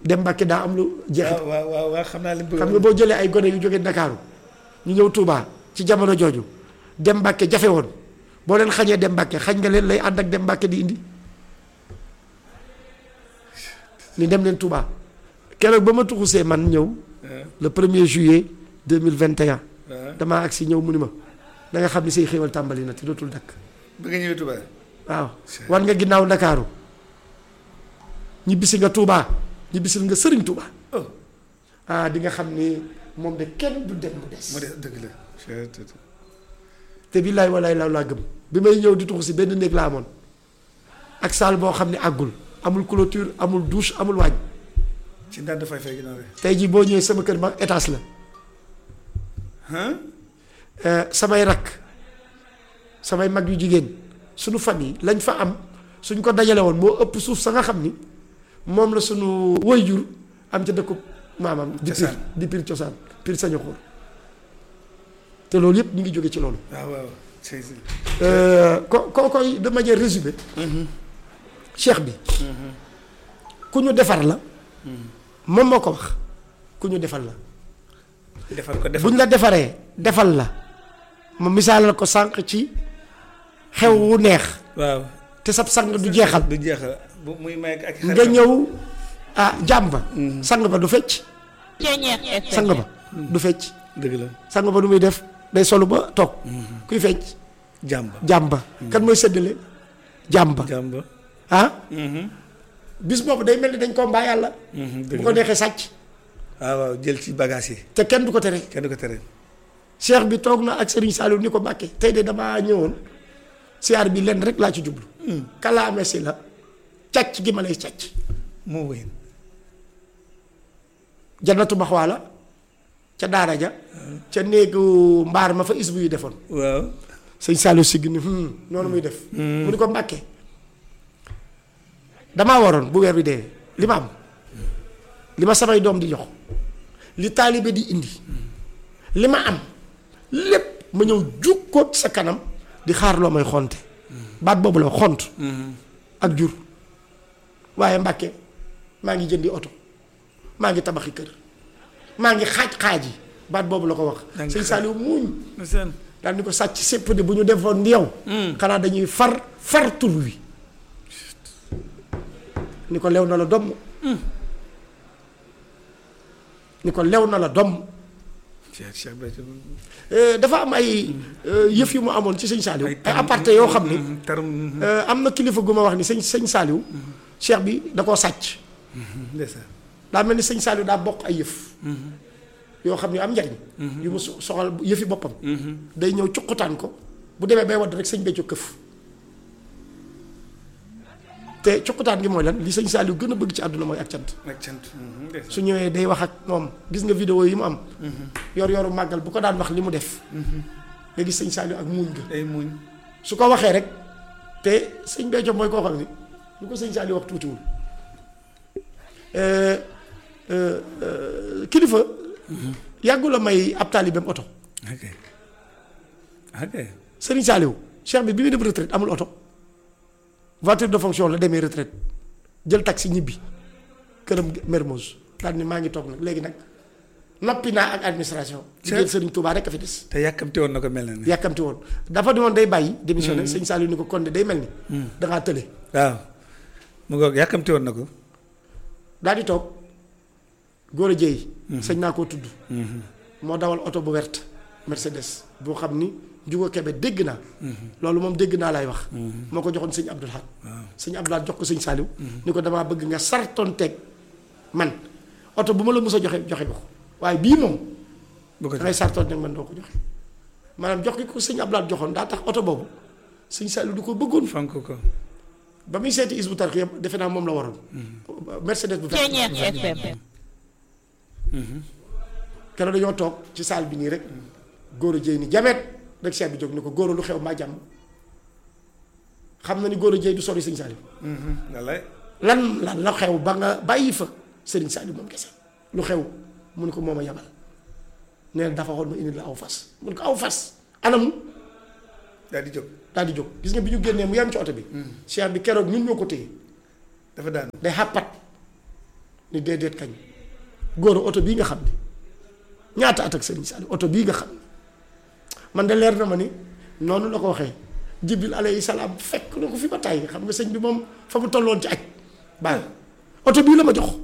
dem Mbàkke daa am lu jeexit waaw waaw waaw waaw xam naa li mu bëgg xam nga boo jëlee ay gone yu jógee Ndakaaru ñu ñëw Touba ci jamono jooju dem Mbàkke jafe woon boo leen xañee dem Mbàkke xañ nga leen lay ànd ak dem Mbàkke di indi ni dem leen Touba keroog ba ma tuxusee man ñëw le premier juillet 2021 waaw damaa agsi ñëw mu ni ma da nga xam ni say xéewal tàmbali na te dootul dakk bëgg nga ñëwee Touba waaw wan nga ginnaaw Ndakaaru ñibbisi nga Touba ñibbisil nga Sëriñ Touba oh ah di nga xam ni moom de kenn du dem mu des mu des dëgg la te billaay walaay laa laa gëm bi may ñëw di tuxu si benn néeg laa amoon ak salle boo xam ne àggul amul clôture amul douche amul waañ ci ndànd fay fay ginnaaw rek tey jii boo ñëwee sama kër ma étage la ah Euh, samay rakk samay mag yu jigéen suñu famille lañ fa am suñ ko dajale woon moo ëpp suuf sa nga xam ni moom la suñu waajur am ca dëkku maamam di pir Cosaan. di pir cosaan pir sañu xóor te loolu yëpp ñu ngi jóge ci loolu waaw waaw c'est c'est Euh, ko ko koy de manière résumée cheikh bi ku ñu defar la moom moo ko wax ku ñu defal la defal ko defal buñ la defaree defal la ma misaalal ko sànq ci xew wu neex waaw te sab sang du jeexal du jeexal bu muy may ak nga ñëw ah jàmba sang ba du fecc sang ba du fecc dëgg la sang ba du muy def day solu ba toog kuy fecc jàmba jàmba kan mooy séddale jàmba jàmba ah bis boobu day mel ni dañ ko mbaa yàlla dëgg bu ko la neexee sàcc waaw waaw jël ci bagage yi te kenn du ko tere kenn du ko tere cheikh bi toog na ak Serigne Saliou ni ko Mbàkke tey de damaa ñëwoon siyaar bi lenn rek laa ci jublu kalaame si la càcc gi ma lay càcc moo wéy jannatu maxwaa la ca daara ja ca néegu mbaar ma fa isbu yu defoon waaw sëñ Saliou sigg ni hmm, noonu muy def mu ni ko Mbàkke damaa waroon bu weer bi dee li ma am li ma samay doom di jox li taalibe di indi li ma am lépp ma ñëw jukkoot sa kanam di xaar loo may xonte baat boobu la xont ak jur waaye Mbàkke maa ngi jëndi oto maa ngi tabaxi kër maa ngi xaaj xaaj yi baat boobu la ko wax Da nga sëñ xaaj. Saliou muuñ seen daal ni ko sàcc sépp de bu ñu defoon ni yow xanaa dañuy far far tur wi ni ko lew na la domm ni ko lew na la domm Cheikh Cheikh Béthio Euh, dafa am ay euh, yëf yu mu amoon ci sëñ Saliou ay tarum- aparté yoo xam ni tarum euh, am na kilifa gu ma wax ni sëñ sëñ Saliou cheikh bi da koo sàcc ndeysaan daa mel ni sëñ Saliou daa bokk ay yëf yoo xam ne am njariñ yu mu so- soxal yëfi boppam day ñëw cuqutaan ko bu demee bay wadd rek sëñ Béthio këf te cuqutaan gi mooy lan li sëñ Saliou gën a bëgg ci àdduna mooy ak cant ak cant ndeysaan su ñëwee day wax ak moom gis nga vidéo yi mu am yor yoru màggal bu ko daan wax li mu def nga gis sëñ Saliou ak muuñ ga day muñ su ko waxee rek te sëñ Béthio mooy koo xam ni lu ko sëñ Saliou wax tuutiwul Euh, euh, euh, kilifa yàggu la may ab taalibeem oto ok ok Serigne Saliou cheikh bi bi muy dem retraite amul oto voiture de fonction la demee retraite jël taxi ñibbi këram Mermoz daal ni maa ngi toog nag léegi nag noppi naa ak administration. liggéeyal Serigne Touba rek a fi des. te yàkkamti woon na ko mel na ni yàkkamti woon dafa di woon day bàyyi. démissionné sëñ Saliou ni ko kon de day mel ni. da ngaa tële. waaw mu ngoog yàkkamti woon na ko daal di toog góor a jéy. sëñ naa koo tudd. moo dawal oto bu werte Mercedes boo xam ni Juga Kebe dégg naa. loolu moom dégg naa lay wax. moo ko joxoon sëñ Abdul Ahad. sëñ Abdul Ahad jox ko sëñ Saliou. ni ko damaa bëgg nga sartoon teg man oto bu ma la mës a joxe joxe ko waaye bii moom. bu ko da ngay sartoon teg man doo ko joxe. maanaam jox gi ko sëñ Abdul Ahad joxoon daa tax oto boobu sëñ Saliou du ko bëggoon. fonk ko ba muy seeti Isbu Tarxiya defe naa moom la waroon. Mercedes bu verte. FM. keroog dañoo toog ci salle bi nii rek góor a jéy ni jamet rek seet bi jóg ni ko góor a lu xew maa jàmm xam na ni góor a jéy du sori sëñ Saliou wallaay lan lan la xew ba nga bàyyi fa sëriñ Saliou moom kese lu xew mu ne ko moom a yabal nee na dafa xool ma indi la aw fas mu ne ko aw fas anam daal di jóg daal di jóg gis nga bi ñu génnee mu yem ci oto bi cheikh bi keroog ñun ñoo ko téye dafa daan day xàppat ni déedéet kañ góor oto bii nga xam ne ñaata at ak Serigne Saliou oto bii nga xam ne man de leer na ma ni noonu la ko waxee jibril alayhi salaam fekk na ko fi ba tàyyi xam nga sëñ bi moom fa mu tolloon ci aj baax oto bii la ma jox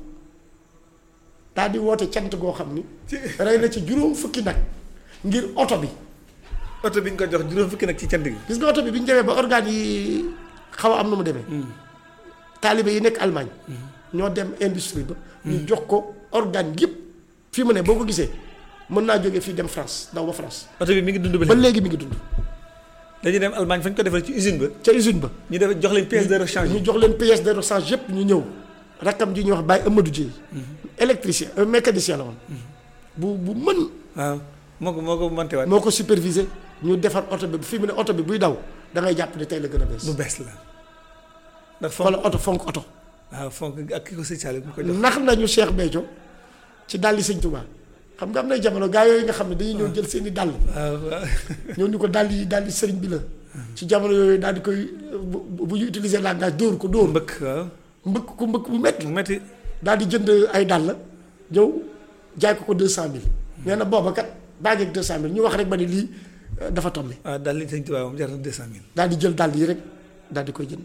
daal di woote cant goo xam ni rey na ci juróom fukki nag ngir oto bi oto bi ñu ko jox juróom fukki nag ci cant gi. gis nga oto bi bi ñu demee ba organes yi xaw a am na mu demee taalibe yi nekk Allemagne ñoo dem industrie ba ñu jox ko organe yëpp fii mu ne boo ko gisee mën naa jógee fii dem France daw ba France oto bi mi ngi dund ba ba léegi. léegi mi ngi dund dañuy dem Allemagne fa ñu ko defal ci usine ba. ca usine ba ñu def jox leen pièce de rechange ñu jox leen pièce de rechange yëpp ñu ñëw rakkam ji ñuy wax Baye Amadou Dieye électricien un mécanicien la woon bu bu mën waaw moo ko moo ko monté waat. moo ko supervisé ñu defar oto bi fii mu ne oto bi buy daw da ngay jàpp ne tey la gën a bu bees bees la. ndax fonk wala oto fonk oto waaw fonk ak ki ko sëñ Saliou mu ko jox. nax nañu Cheikh Béthio ci dàlli sëñ Touba xam nga am nay jamono gaa yooyu nga xam ne dañuy ñëw jël seen i dàll waaw waaw. ñëw ni ko dàll yi dàlli sëriñ bi la ci jamono yooyu daal di koy bu bu ñu utiliser langage dóor ko dóor mbëkk waaw. mbëkk ko mbëkk bu metti mu metti daal di jënd ay dàll ñëw jaay ko ko deux cent mille nee na booba kat baa ngeeg deux cent mille ñu wax rek ba ni lii euh, dafa tombé waaw daal li sëñ Tuubaa moom jar na deux cent mille. daal di jël dàll yi rek daal di koy jënd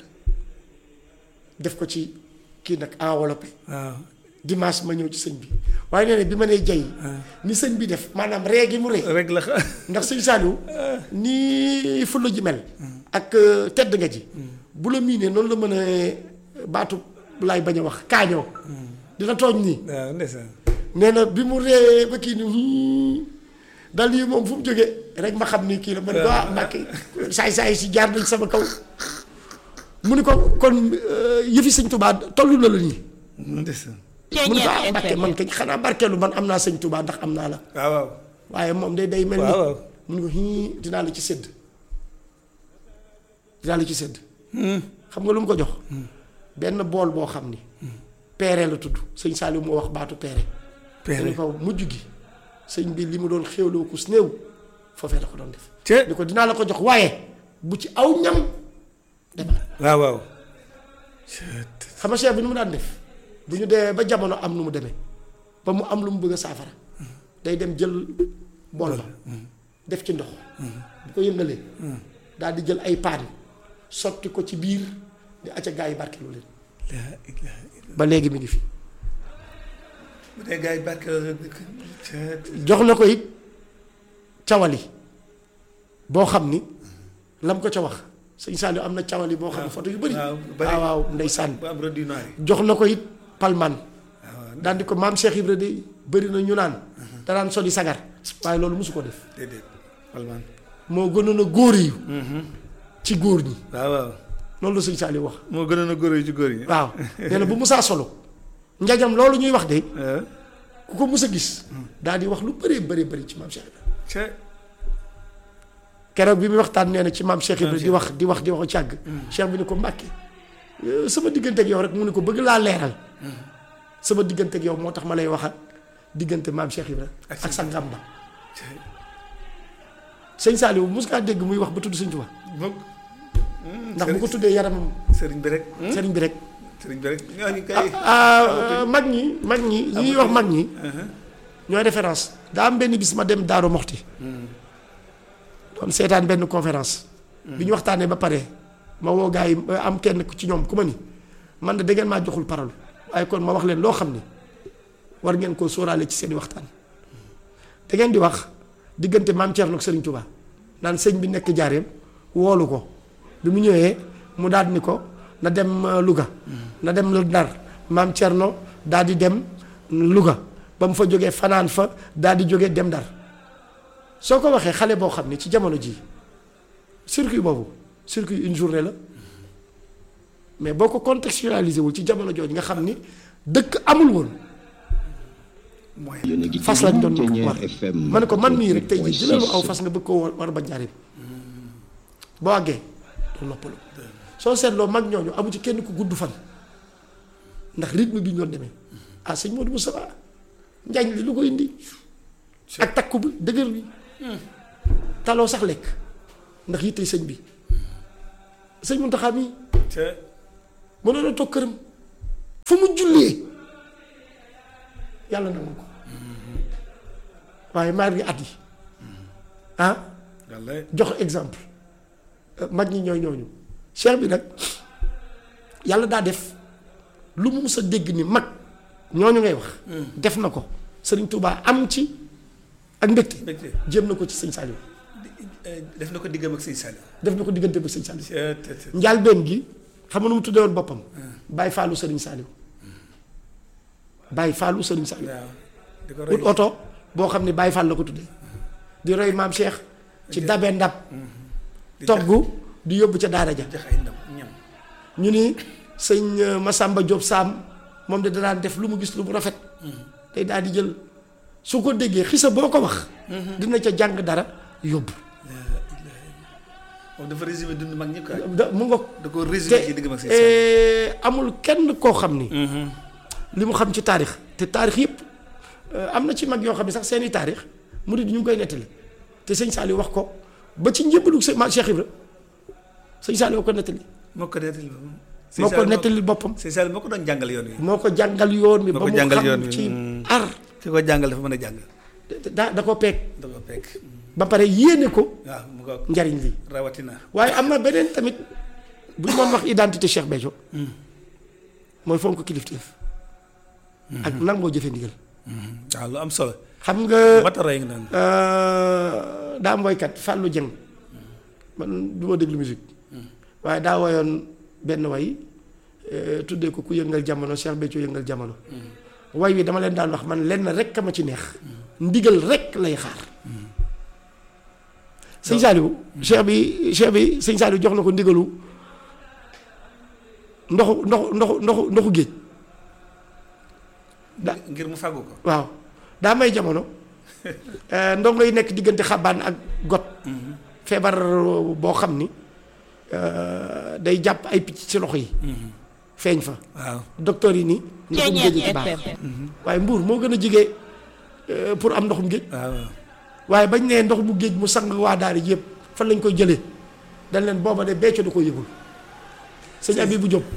def ko ci kii nag enveloppé waaw. dimanche ma ñëw ci sëñ bi waaye nee na bi ma nee jay ni sëñ bi def maanaam ree gi mu ree rek la xa- ndax sëñ Saliou nii fulla ji mel ak euh, tedd nga ji bu la miinee noonu la mën a baatu laay bañ a wax kaañoo dina tooñ nii waaw ndeysaan. nee na bi mu ree ba kii ni dal yi moom fu mu jógee rek ma xam ni kii la ma ne ko ah Mbàkke saay saay si jaar nañ sama kaw mu ni ko kon euh, yëfi sëñ Touba tollu na la nii ndeysaan. mu ni ko ah Mbàkke man kañ xanaa barkeelu man am naa sëñ Touba ndax am naa la waaw waaw. waaye moom day day mel ni waaw waaw. mu ni ko hii dinaa la ci sédd dinaa la ci sédd xam nga lu mu ko jox benn bool boo xam ni peere la tudd sëñ Saliou moo wax baatu peere peere ni ko mujj gi sëñ bi li mu doon xéwloo ku néew foofee la ko doon def te ni ko dinaa la ko jox waaye bu ci aw ñam demal waaw waaw. xam nga cheikh bi nu mu daan def bu ñu dee ba jamono am nu mu demee ba mu am lu mu bëgg a saafara day dem jël bool ba def ci ndox bu ko yëngalee daal di jël ay paan sotti ko ci biir di acca gaa yi barkelu leen laa ilaaha illa ba léegi mi ngi fi bu dee gars yi barke la dëkk. jox na ko it cawali boo xam ni lam ko ca wax sëñ Saliou am na cawali boo xam ne photo yu bëri waaw bëri. waaw waaw ndeysaan bu am rëdd yu noir yi. jox na ko it palman waaw daan di ko maam Cheikh Ibra de bëri na ñu naan danaan soli sagar waaye loolu mosu ko def déedéet. Palman. moo gënoon a góor yi ci góor ñi waaw waaw. loolu la sëñ Saliou wax moo gënoon a góor yi ci góor yi. waaw nee na bu musaa solo njajam loolu ñuy wax de ah. ku ko mus a gis daal di wax lu bëree bëri bëri ci maam Cheikh Ibra ca keroog bi muy waxtaan nee na ci maam Cheikh Ibra Maam di wax di wax di wax ci àgg Cheikh bi ni ko Mbàkke euh, sama diggante ak yow rek mu ne ko bëgg laa leeral sama diggante ak yow moo tax ma lay wax ak diggante maam Cheikh Ibra Ak ak sa ngàmba ca sëñ Saliou mus ngaa dégg muy wax ba tudd sëñ Tuubaa moom. ndax bu ko tuddee yaramam sëriñ bi rek. sëriñ bi rek sëriñ bi rek ñooñu kay. ah mag ñi mag ñi ñuy wax mag ñi ñooy référence daa am benn bis ma dem Daaru Moxti doon seetaan benn conférence bi ñu waxtaanee ba pare ma woo gars yi am kenn ku ci ñoom ku ma ni man de da ngeen maa joxul parole waaye kon ma wax leen loo xam ni war ngeen koo sóoraale ci seeni waxtaan da ngeen di wax diggante maam Thierno ak Serigne Touba naan sëñ bi nekk jaareem woolu ko bi mu ñëwee mu daal ni ko na dem euh, Louga na dem lu Ndar maam Thierno daal di dem Louga ba mu fa jógee fanaan fa daal di jógee dem Ndar soo ko waxee xale boo xam ne ci jamono ji circuit boobu circuit une journée la mais boo ko contextualisé wul ci jamono jooju nga xam ni dëkk amul woon mooy. yéen a ngi fas lañ doon Thiéniere war FM ma ne ko man mii rek tey jii jëlal ma aw 88.6. fas nga bëgg koo war war ba njariñ boo àggee doo noppalu soo seetloo mag ñooñu amu ci kenn ku gudd fan ndax rythme bi ñu doon demee ah sëñ Modou Moustapha njañ li lu ko indi ak takku bi dëgër bi taloo sax lekk ndax yittey sëñ bi sëñ Mountakha mii ca mënoon a toog këram fu mu jullee yàlla nangu ko waaye maar gi at yi ah wallaay jox exemple mag ñi ñooy ñooñu cheikh bi nag yàlla daa def lu mu mus a dégg ni mag ñooñu ngay wax def na ko sëriñ Touba am ci ak mbégte mbégte jéem na ko ci sëñ Saliou def na ko diggam ak sëñ Saliou def na ko diggante ba sëñ Saliou te te te njaalbeen gi xam nga nu mu tuddee woon boppam bàyyi faalu sëriñ Saliou bàyyi faalu sëriñ Saliou waaw di ko roy ut oto boo xam ne bàyyi faal la ko tuddee di roy maam Cheikh ci dabe ndab di togg di yóbbu ca daara ja jox ay ndam ñam ñu ni sëñ euh, Massamba Diop Sam moom de danaan def lu mu gis lu mu rafet day daal di jël su ko déggee xisa boo ko wax dina ca jàng dara yóbbu moom dafa résumé dund mag ñi quoi da mu nga da ko résumé ci te diggam ak sëñ Saliou eh, amul kenn koo xam ni li mu xam ci taarix te taarix yëpp euh, am na ci mag yoo xam ne sax seeni taarix murid ñu ngi koy nettali te sëñ Saliou wax ko ba ci njëbbalu sëñ ma Cheikh Ibra sëñ Saliou ko nettali moo ko nettali boppam moo ko nettali boppam sëñ Saliou moo ko doon jàngal yoon wi moo ko jàngal yoon wi Moo ba ko mu jàngal yoon xam wi. ci Mm. ar ki ko jàngal dafa mën a jàng da da ko peeg da ko fekk ba pare yéene ko waaw mu ko njariñ li rawatina waaye am na beneen tamit bu ñu doon wax identité Cheikh Béthio mooy fonk kilifteef ak nangoo jëfe ndigal waaw lu am solo xam nga mata roy nga noonu euh, daa am woykat Fallou Dieng man du ma déglu musique waaye daa woyoon benn way euh, tuddee ko ku yëngal jamono Cheikh Béthio yëngal jamono way wi dama leen daan wax man lenn rek ma ci neex ndigal rek lay xaar sëñ Saliou cheikh bi cheikh bi sëñ Saliou jox na ko ndigalu ndoxu ndoxu ndoxu ndoxu ndoxu géej da ngir mu fàggu ko waaw daa may jamono eh, ndongo yi nekk diggante xabaan ak got feebar boo xam ni eh, day jàpp ay picc ci loxo yi feeñ fa waaw docteur yi ni ndoxum géej ci baax waaye mbuur moo gën a jige eh, pour am ndoxum géej waaw waaye bañ nee ndox mu géej mu sang waa daara ji yëpp fan lañ koy jëlee dañ leen booba de becco da ko yëgul sëñ abi bu jóg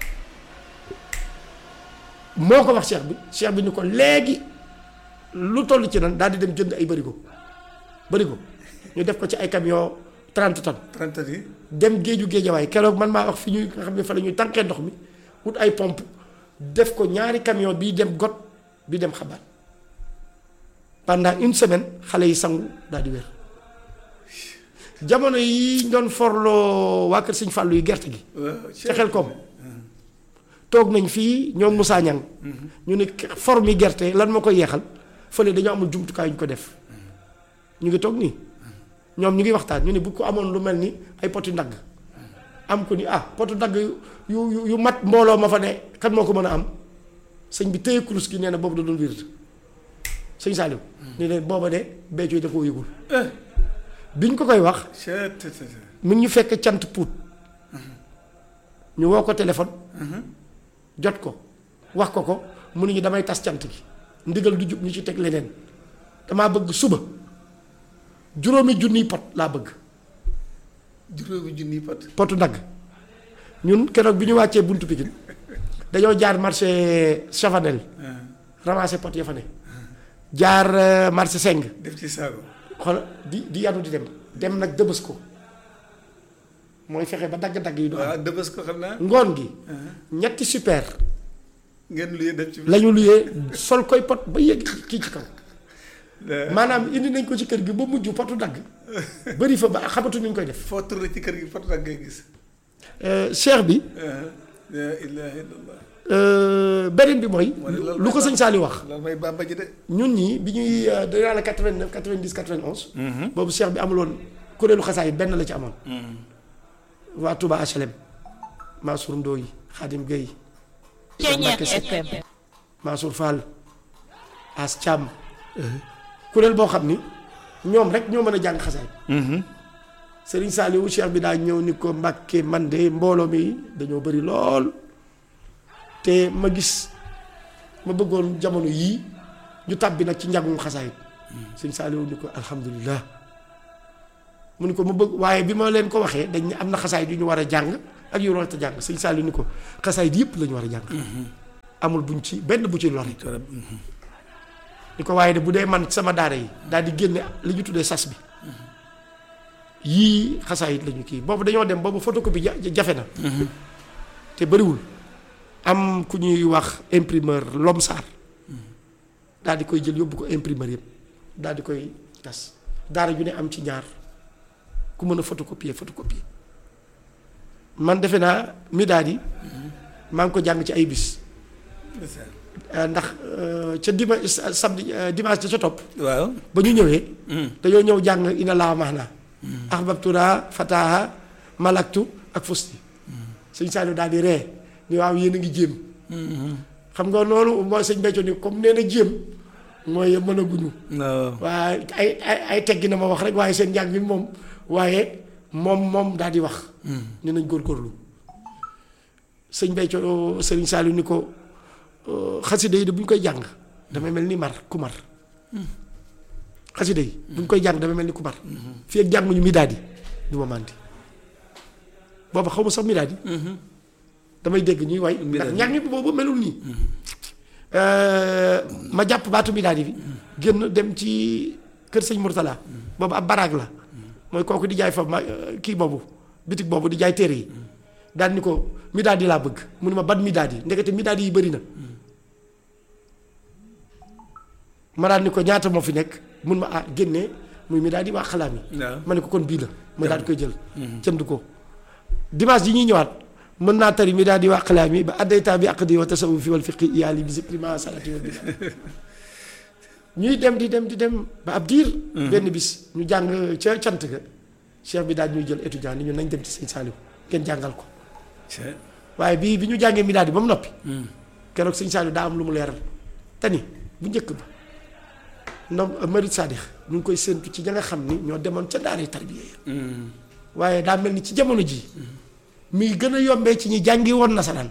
moo ko wax cheikh bi cheikh bi ni ko léegi lu toll ci nan daal di dem jënd ay bërigo bërigo ñu def ko ci ay camion 30 tonnes 30 yi dem géeju géejawaay keroog man maa wax fi ñuy nga xam ne fa la ñuy tànkee ndox mi wut ay pompe def ko ñaari camion bii dem got bi dem xabaar pendant une semaine xale yi sangu daal di wér jamono yi ñu doon forloo waa kër sëñ Fàllu yi gerte gi waaw ca xel koom toog nañ fii ñoom Moussa Niang ñu ne for mi gerte lan moo koy yeexal fële dañoo amul jumtukaay yu ñu ko def ñu ngi toog nii ñoom ñu ngi waxtaan ñu ne bu ko amoon lu mel ni ay poti ndagg am ko ni ah potu ndagg yu yu yu mat mbooloo ma fa ne kan moo ko mën a am sëñ bi téye kurus gi nee na boobu da doon wird sëñ Saliou ni leen booba de Béthio da koo yëgul biñ ko koy wax chet te te te mi ngi ñu fekk cant puut ñu woo ko téléphone jot ko wax ko ko mu ne ñu damay tas cant gi ndigal du jub ñu ci teg leneen damaa bëgg suba juróomi junniy pot laa bëgg juróomi junni pot potu dagg ñun keroog bi ñu wàccee buntu Pikine dañoo jaar marché Chavanel ramasser pot ya fa ne jaar euh, marché Seng def ci saago xool di di yanu di dem dem nag dëbës ko mooy fexe ba dagg-dagg yi du am waaw dëbës ko xam naa ngoon gi ñetti super ngeen luyee def ci la ñu luyee sol koy pot ba yëg kii ci kaw maanaam indi nañ ko ci kër gi ba mujj potu dagg bëri fa ba xamatu ñu koy def foo tourné ci kër gi pot nag ngay gis Euh, cheikh bi la ilaha illallah euh, beneen bi mooy Moo ne loolu lu ko mooy sëñ Saali wax loolu may bàmba ji de ñun ñii bi ñuy euh, danaa la 89 90 91 boobu cheikh bi amuloon kuréelu xasaay benn la ci amoon waa Touba HLM Mansour Ndoye Khadim Gueye Ceeñeex FM Mansour Fall As Thiam kuréel boo xam ni ñoom rek ñoo mën a jàng xasaay Serigne Saliou cheikh bi daa ñëw ni ko Mbàkke man de mbooloo mi dañoo bëri lool te ma gis ma bëggoon jamono yii ñu tàbbi nag ci njàngum xasaay Serigne Saliou ni ko alhamdulilah mu ni ko ma bëgg waaye bi ma leen ko waxee dañ ne am na xasaay yu ñu war a jàng ak yu war a jàng Serigne Saliou ni ko xasaay yëpp la ñu war a jàng amul buñ ci benn bu ci lori ni ko waaye de bu dee man sama daara yi daal di génne li ñu tuddee sas bi yii xasaayit lañu kii boobu dañoo dem boobu photocopie ja- jafe na te bëriwul am ku ñuy wax imprimeur Lomsar daal di koy jël yóbbu ko imprimeur yëpp daal di koy tas daara ju ne am ci ñaar ku mën a photocopier photocopier man defe naa mi daal di maa ngi ko jàng ci ay bis Euh, ndax euh, ca dima sa- samedi euh, dimanche ca topp waaw. ba ñu ñëwee dañoo ñëw jàng ina laa maana ahbabtura fataha malaktu ak fusti sëñ Saliou daal di ree ni waaw yéen a ngi jéem xam nga loolu mooy sëñ Béthio ni comme nee na jéem mooy mën a guñu non. waaye ay ay ay teggi na ma wax rek waaye seen njàng mi moom waaye moom moom daal di wax ni nañ góorgóorlu sëñ Béthio sëriñ Saliou ni ko euh, xasida yi de bu ñu koy jàng damay mel ni mar ku mar xasida yi bu ñu koy jàng damay mel ni ku mar fii ak jànguñu mi daal di du ma màndi booba xaw ma sax mi daal di damay dégg ñuy way ndax Midaadi. njàng mi boobu melul nii ma jàpp baatu mi daal di bi génn dem ci kër sëñ Mourtala boobu ab baraag la mooy kooku di jaay fa ma kii boobu bitig boobu di jaay téere yi daal ni ko mi daal di laa bëgg mu ne ma ban mi daal di ndekete mi daal di yi bëri na ma daal ni ko ñaata moo fi nekk mun ma ah génnee muy mi daal di waa xalaam yi waaw. ma ne ko kon bii la ma daal di koy jël jënd ko dimanche yi ñuy ñëwaat mën naa tari mi daal di waa xalaam yi ba addaytaa bi aqdi wa tasawufi wal fiqi iyaali bi zikri ma salati wa bila ñuy dem di dem di dem ba ab diir benn bis ñu jàng ca cant ga cheikh bi daal ñuy jël étudiant ni ñu nañ dem ci sëñ Saliou ngeen jàngal ko c'est waaye bii bi ñu jàngee mi daal di ba mu noppi keroog sëñ Saliou daa am lu mu leeral te ni bu njëkk ba ndom Marid Sadix ñu ngi koy séentu ci ña nga xam ni ñoo demoon ca daaray tarbiya ya waaye daa mel ni ci jamono ji muy gën a yombee ci ñi jàngi woon nasaraan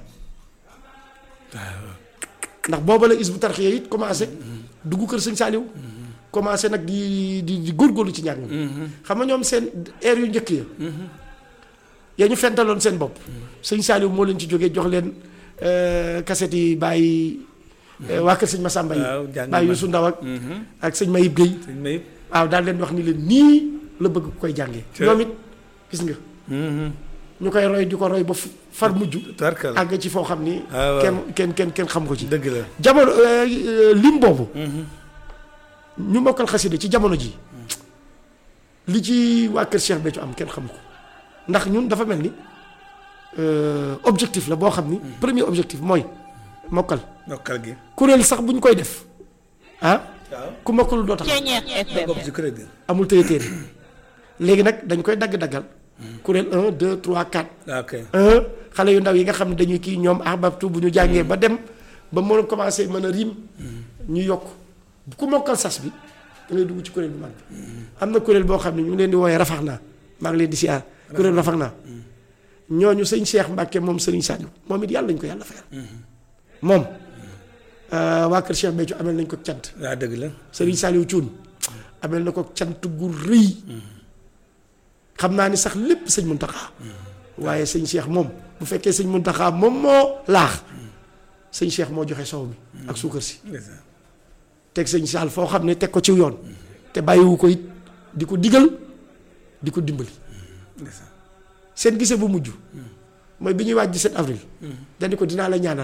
ndax booba la is bu tarxiya it commencé dugg kër sëñ Saliou commencé nag di di di góorgóorlu ci njàng mi xam nga ñoom seen air yu njëkk ya yaa ñu fentaloon seen bopp sëñ Saliou moo leen ci jógee jox leen kaset yi bàyyi waa kër sëñ Massamba yi waaw jàng bàyyi ma- Youssou Ndaw ak ak sëñ Mayib Guèye sëñ Mayib. waaw daal leen wax ni leen nii la bëgg ku koy jàngee Te- ñoom it gis nga ñu koy roy di ko roy ba fu- far mujj Tarkal. àgg ci foo xam ni Ah, waaw. kenn kenn kenn kenn xam ko ci dëgg la. jamono euh, euh, lim boobu ñu mokkal xasida ci jamono ji li ci waa kër Cheikh Béthio am kenn xam ko ndax ñun dafa mel ni euh, objectif la boo xam ni premier objectif mooy mokkal nokkal gi. kuréel sax bu ñu koy def ah waaw. ku mokkalul doo tax Ceeñeer FM bopp ci kuréel gi. amul téye téere léegi nag dañ koy dagg-daggal kuréel 1 2 3 4 ok. 1 xale yu ndaw yi nga xam ne dañuy kii ñoom ahbabtu bu ñu jàngee ba dem ba mën a commencé mën a riim ñu yokk ku mokkal sas bi da ngay dugg ci kuréel bu mag bi am na kuréel boo xam ne ñu ngi leen di wooyee rafax naa maa ngi leen di siyaar kuréel rafax naa ñooñu sëñ Cheikh Mbacke moom sëriñ Saliou moom it yàlla nañ ko yàlla fayal moom euh, waa kër Cheikh Béthio amel nañ ko cant waaw dëgg la. Serigne Saliou Thioune amel na ko cant gu rëy xam naa ni sax lépp sëñ Muntaxa waaye sëñ Cheikh moom bu fekkee sëñ Muntaxa moom moo laax sëñ Cheikh moo joxe soow mi ak suukar si ndeysaan. teg sëñ Sall foo xam ne teg ko ci yoon te bàyyiwu ko it di ko digal di ko dimbali ndeysaan. seen gisee bu mujj mooy bi ñuy waaj 17 avril dañu ko dinaa la ñaanal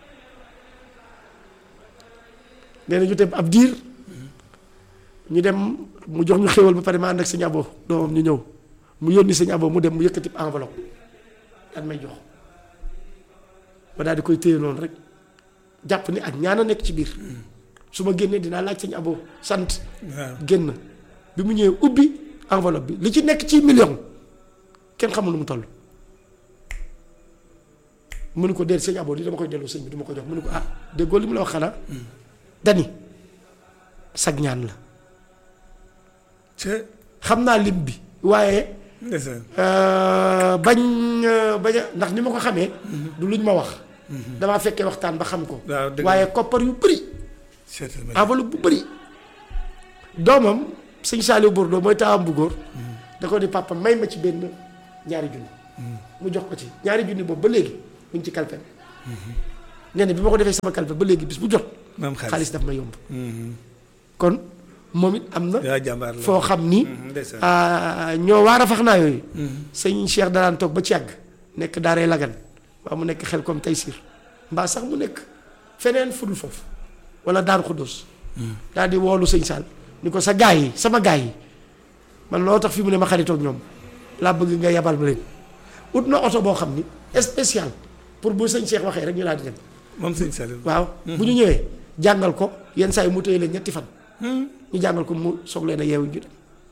nee na ñu dem ab diir ñu dem mu jox ñu xéwal ba pare ma ànd ak sëñ abo doomam ñu ñëw mu yónni sëñ abo mu dem mu yëkkati enveloppe daal may jox ma daal di koy téye noonu rek jàpp ni ak ñaan a nekk ci biir su ma génnee dinaa laaj sëñ abo sant waaw. génn bi mu ñëwee ubbi enveloppe bi li ci nekk ci million kenn xamul nu mu toll mënu ko déet sëñ abo li dama koy dellu sëñ bi duma ko jox mënu ko ah déggoo li mu la wax xanaa dani sag ñaan la ca xam naa lim bi waaye ndeysaan. euh, bañ euh, bañ a ndax ni ma ko xamee du luñ ma wax damaa fekkee waxtaan ba xam ko waaw dëgg la. waaye koppar yu bëri seetal ma. enveloppe bu bëri doomam sëñ Saliou Bourdo mooy taawam bu góor da ko ni papa may ma ci benn ñaari junni mu jox ko ci ñaari junni boobu ba léegi mu ngi ci kalpe nee na bi ma ko defee sama kalpe ba léegi bis bu jot maam xaalis xaalis. daf ma yomb kon moom it am na yaa jàmbaar la foo xam ni ndeysaan. ah, ñoo waar a fax naa yooyu sëñ Cheikh daraan toog ba ci yàgg nekk daaree lagan waa mu nekk xel comme tey siir mbaa sax mu nekk feneen fudul foofu wala daaru xuddoos daal di woolu sëñ Sall ni ko sa gaay yi sama gaay yi man loo tax fi mu ne ma xaritoog ñoom laa bëgg nga yabal ma leen ut na oto boo xam ni spécial pour bu sëñ Cheikh waxee rek ñu daal di dem moom sëñ Saliou. waaw bu ñu ñëwee jàngal ko yenn saa yi mu téye leen ñetti fan ñu jàngal ko mu soog leen a yeewu ñu dem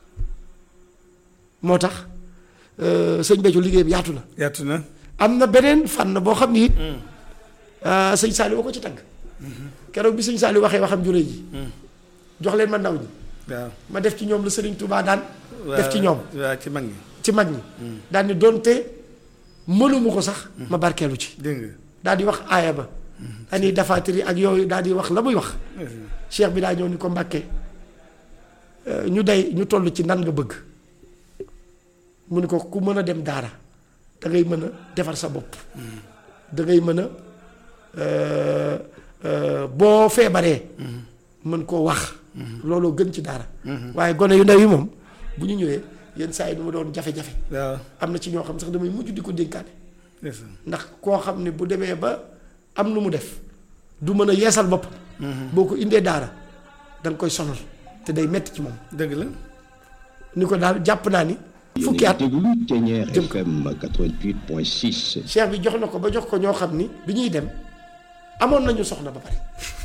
moo tax euh, sëñ Béthio liggéey bi yaatu na yaatu na. am na beneen fànn boo xam ni it ah, sëñ Saliou wa ko ci tagg keroog bi sëñ Saliou waxee waxam jure ji jox leen ma ndaw ñi waaw. ma def ci ñoom la Sëriñ Touba daan def ci ñoom waaw ci mag ñi. ci mag ñi daal ni doonte mënuma ko sax ma barkeelu ci dégg nga. daal di wax aaya ba ani dafaatiri ak yooyu daal di wax la muy wax cheikh bi daa ñëw ni ko mbàkkee euh, ñu day ñu toll ci nan nga bëgg mu ni ko ku mën a dem daara da ngay mën a defar sa bopp da ngay mën a euh, euh, boo feebaree mën koo wax looloo gën ci daara waaye gone yu ndaw yi moom bu ñu ñëwee yenn saa yi du ma doon jafe-jafe waaw. am na ci ñoo xam sax damay mujj di ko dénkaane ndeysaan. ndax koo xam ne bu demee ba am lu mu def du mën a yeesal bopp boo ko indee daara da nga koy sonal te day metti ci moom dëgg la. ni ko daal jàpp naa ni fukki at déglu Ténière jëm ko. FM 88.6 cheikh bi jox na ko ba jox ko ñoo xam ni bi ñuy dem amoon nañu soxna ba pare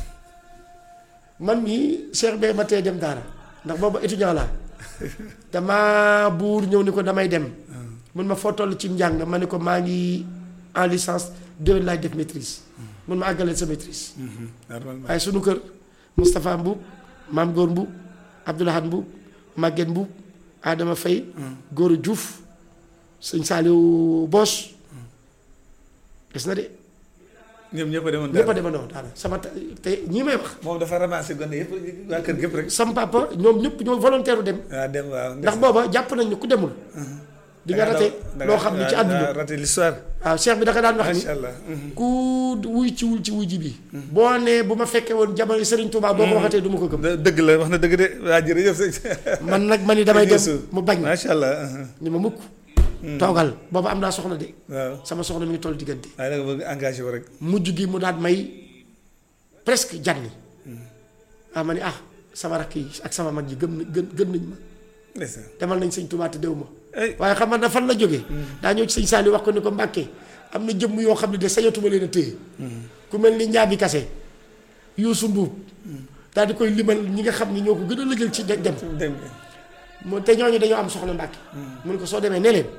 man mii cheikh bee ma tee dem daara ndax boobu étudiant laa dama buur ñëw ni ko damay dem mun ma foo toll ci njàng ma ni ko maa ngi en licence déwén laay def maîtrise mun ma àggaleel sa maîtrise normalement. waaye sunu kër Moustapha Mbuub Maam Góor Mbuub Abdoulahat Mbuub Maguette Mbuub Adama Faye Góor Diouf sëñ Saaliw Boos gis na de ñoom ñëpp a demoon ñëpp a daal. demandoo daara sama ta- te ñii may wax moom dafa ramassé gone yëpp waa kër gépp rek. sam papa ñoom ñëpp ñoo volontaire dem waaw dem waaw. ndax booba jàpp nañ ni ku demul di nga rate loo xam ni ci àdduna raté l'histoire. waaw cheikh bi da ka daan wax ni macha allah. ku wuy ci wul ci wuy ji bi boo nee bu ma fekkee woon jamono Serigne Touba boo ko waxatee du ma ko gëm dë- dëgg la wax na dëgg de waa jërëjëf sëñ. man nag ma ni damay dem Yeesu. mu bañ macha allah. ni ma mukk toogal booba am naa soxna de waaw. sama soxna mi ngi toll diggante waaye da nga bëgg engagé wu rek. mujj gi mu daan may presque janni ah ma ni ah sama rakk yi ak sama mag yi gëm na gën gën nañ ma ndeysaan. demal nañ sëñ Touba te dew ma ay waaye xam nga fan la jógee daa ñëw ci sëñ Saliou wax ko ni ko Mbàkke am na jëmm yoo xam ne de sañatuma leen a téye ku mel ni njaabi kase Youssou Mbuub daal di koy limal ñi nga xam ni ñoo ko gën a lëjal ci de- dem dem. mu te ñooñu dañoo am soxna Mbàkke mu ne ko soo demee ne leen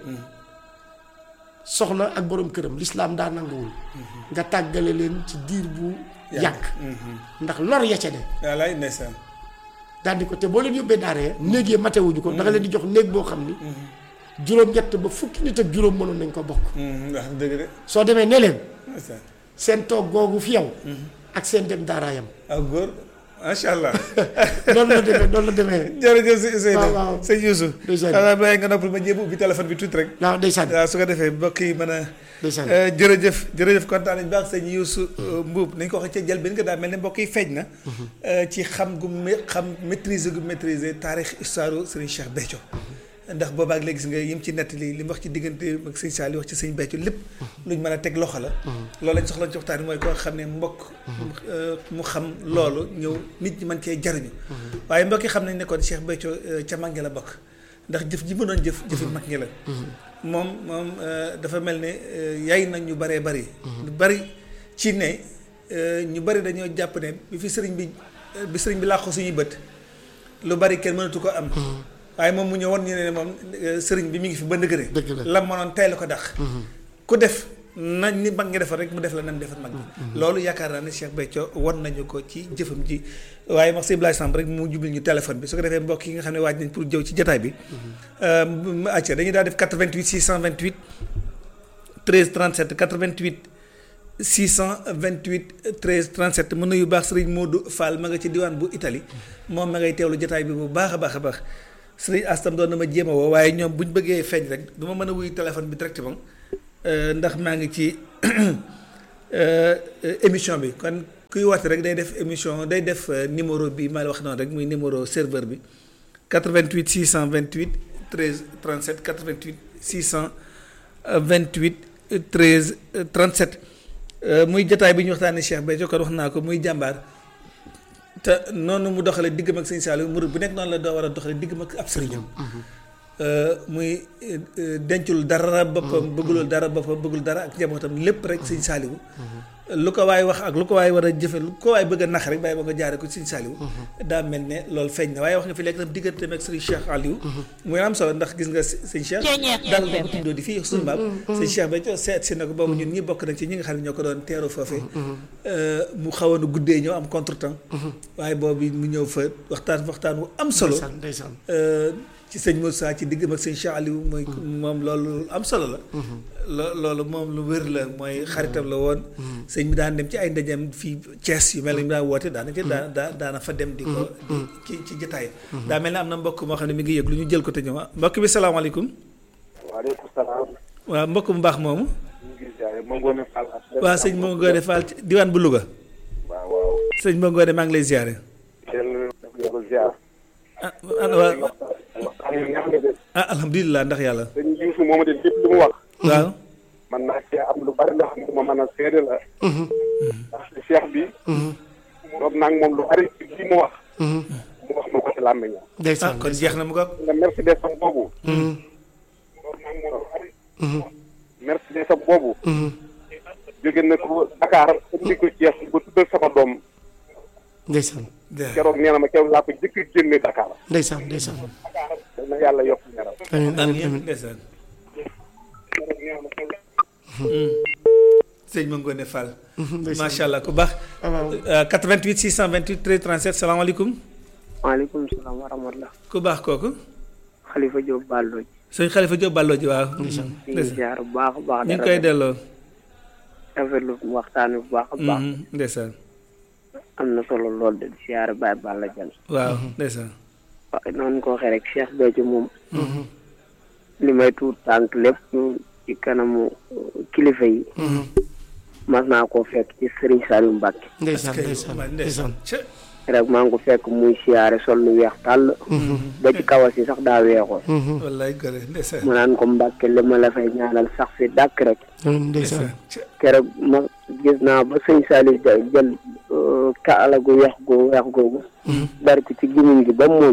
soxna ak borom këram lislaam daa nanguwul nga tàggale leen ci diir bu yàgg ndax lor ya ca ne wallaay ndeysaan. daal di ko te boo leen yóbbee daara ya néeg yi matewuñu ko da nga leen di jox néeg boo xam ni juróom-ñett ba fukki nit ak juróom mënoon nañ ko bokk wax dëgg de. soo demee ne leen ndeysaan. seen toog googu fi yow ak seen dem daaraayam ak góor macha allah. noonu la demee noonu la demee jërëjëf si Seydou. waaw, waaw. sëñ Youssou. Ndeysaan. xanaa bàyyi nga noppal ma jéem ubbi téléphone bi tuuti rek. waaw ndeysaan waaw su ko defee mbokk yi mën a. ndeysaan Eh, jërëjëf jërëjëf kontaan nañu baax sëñ Youssou Mbuub nañ ko waxee ca njëlbéen nga daal mel ne mbokk yi feeñ na. eh, ci xam gu mé xam maîtriser gu maîtriser taarix histoire Serigne Cheikh Béthio. ndax boobaak léegi gis nga yim ci nettali li mu wax ci diggante ak sëñ Saliou wax ci sëñ Béthio lépp. luñ mën a teg loxo la. loolu lañ soxla ci waxtaan bi mooy koo xam ne mbokk. eh, mu xam loolu ñëw nit ñi mën cee jariñu. waaye mbokk yi xam nañ ne kon Cheikh Béthio eh, ca mag ñi la bokk. ndax jëf ji mu doon jëf jëfi mag ñi la. moom moom euh, dafa mel ne euh, yay nañ ñu baree bari. lu bari ci ne euh, ñu bari dañoo jàpp ne bi fi sëriñ bi euh, bi sëriñ bi làqu suñuy bët lu bari kenn mënatu ko am. waaye moom mu ñëw woon ñu ne moom euh, sëriñ bi mi ngi fi ba ndëgëre. Dëgg la. lam mënoon tey la ko dax. ku def nañ ni mag ngi defar rek mu def la nam defar mag ñi. loolu yaakaar naa ne Cheikh Béthio won nañu ko ci jëfam ji waaye wax si Blaye Samb rek mu jubil ñu téléphone bi su ko defee mbokk yi nga xam ne waaj nañ pour jëw ci jotaay bi. mu acca dañuy daal def 88 628 13 37 88 628 13 37 mën na yu baax Serigne Modou Fall ma nga ci diwaan bu Italie moom ma ngay teewlu jotaay bi bu baax a baax a baax Serigne Astam doon na ma jéem a woo waaye ñoom bu ñu bëggee feeñ rek du ma mën a wuyu téléphone bi directement euh, ndax maa ngi ci euh, euh, émission bi kon kuy woote rek day def émission day def euh, numéro bi ma la wax noonu rek muy numéro serveur bi 88 628 13 37 88 628 13 euh, 37 euh, muy jotaay bi ñu waxtaanee Cheikh Béthio kon wax naa ko muy jàmbaar te noonu mu doxale diggam ak sëñ Saliou murid bu nekk noonu la doo war a doxale diggam ak ab sëriñam muy euh, euh, dencul dara boppam bëggulul dara boppam bëggul dara ak njabootam lépp rek sëñ Saliou lu ko waay wax ak lu ko waay war a jëfe lu ko waay bëgg a nax rek bàyyi ba nga jaare ko sëñ Saliou daa mel ne loolu feeñ na waaye wax nga fi léegi tam digganteem ak sëriñ Cheikh Aliou muy am solo ndax gis nga sëñ Cheikh Ceeñeer dal na ko FM. tuddoo di fii suñu maam sëñ Cheikh Béthio seet si na ko boobu ñun ñi bokk nañ ci ñi nga xam ne ñoo ko doon teeru foofee mu xawoon a guddee ñëw am contretemps waaye boobu mu ñëw fa waxtaan waxtaan wu am solo ndeysaan ndeysaan Euh, ci sëñ Moussa ci diggam ak sëñ Cheikh Aliou mooy moom loolu am solo la lo- loolu moom lu wér la mooy xaritam la woon sëñ bi daan dem ci ay ndajeem fii Thiès yu mel ni mu daan woote daana ci daa daa daana fa dem di ko di ci ci jotaay daa mel ne am na mbokk moo xam ne mi ngi yëg lu ñu jël ko te ñëw ah mbokk bi salaamaaleykum waaleykum salaam. waaw mbokk mu baax moomu ñu ngi ziare ma ngoone Fall ak. waa sëñ Mo Ngoone Fall ci diwaan bu Louga waaw waaw. sëñ Mo Ngoone maa ngi lay ziare yéen dafa ko ziar. ah ah waa waxtaan wi neex na de. ah alhamdulilah ndax yàlla sëñ Youssou moom de lépp lu mu wax. waaw man naa cee am lu bari ndax ma mën a seede la. ndax cheikh bi. toog naa ak moom lu bari ci lii mu wax. mu wax ma ko ci làmmiñam. ah ndeysaan kon jeex na mu ko nga Mercedes am boobu. toog naa ak moom lu bari. Mercedes am boobu. jóge na ko Dakar indi ko Thiès ba tuddal sama doom ndeysaan keroog nee na ma keroog laa ko jëkk a génne Dakar. ndeysaan ndeysaan yal na yàlla yokk leeral. amiin amiin amiin amiin ndeysaan sëñ Ma Ngoone Fall macha allah ku baax waaw. Euh, 88 628 13 37 salaamaaleykum maaleykum salaam wa rahmatulah. ku baax kooku Khalifa Diop Ballo ji. sëñ Xalifa Diop Ballo ji waaw ñu ngi ndeysaan ziar bu baax a baax. ñu ngi koy delloo rafetlu waxtaan wi bu baax a baax. Mhm, ndeysaan am na solo lool de di ziar Baye Balla Diagne. waaw ndeysaan waaye noonu ko waxee rek Cheikh Béthio moom. li may tuut tànk lépp ci kanamu uh, kilifa yi. mas naa koo fekk ci Serigne Saliou Mbacke. ndeysaan kay ndeysaan man ndeysaan ndeysaan Cë, rek maa ngi ko fekk muy siyaare sol lu weex tàll. ba ci kawas yi sax daa weexoon. wallaay gore ndeysaan mu naan ko Mbacke li ma la fay ñaanal sax fi dàkk rek. amiin ndeysaan Cë, keroog ma gis naa ba sëñ Saliou ja- jël uh, kaala gu weex gu weex googu. bari ko ci gimiñ gi ba muuñ.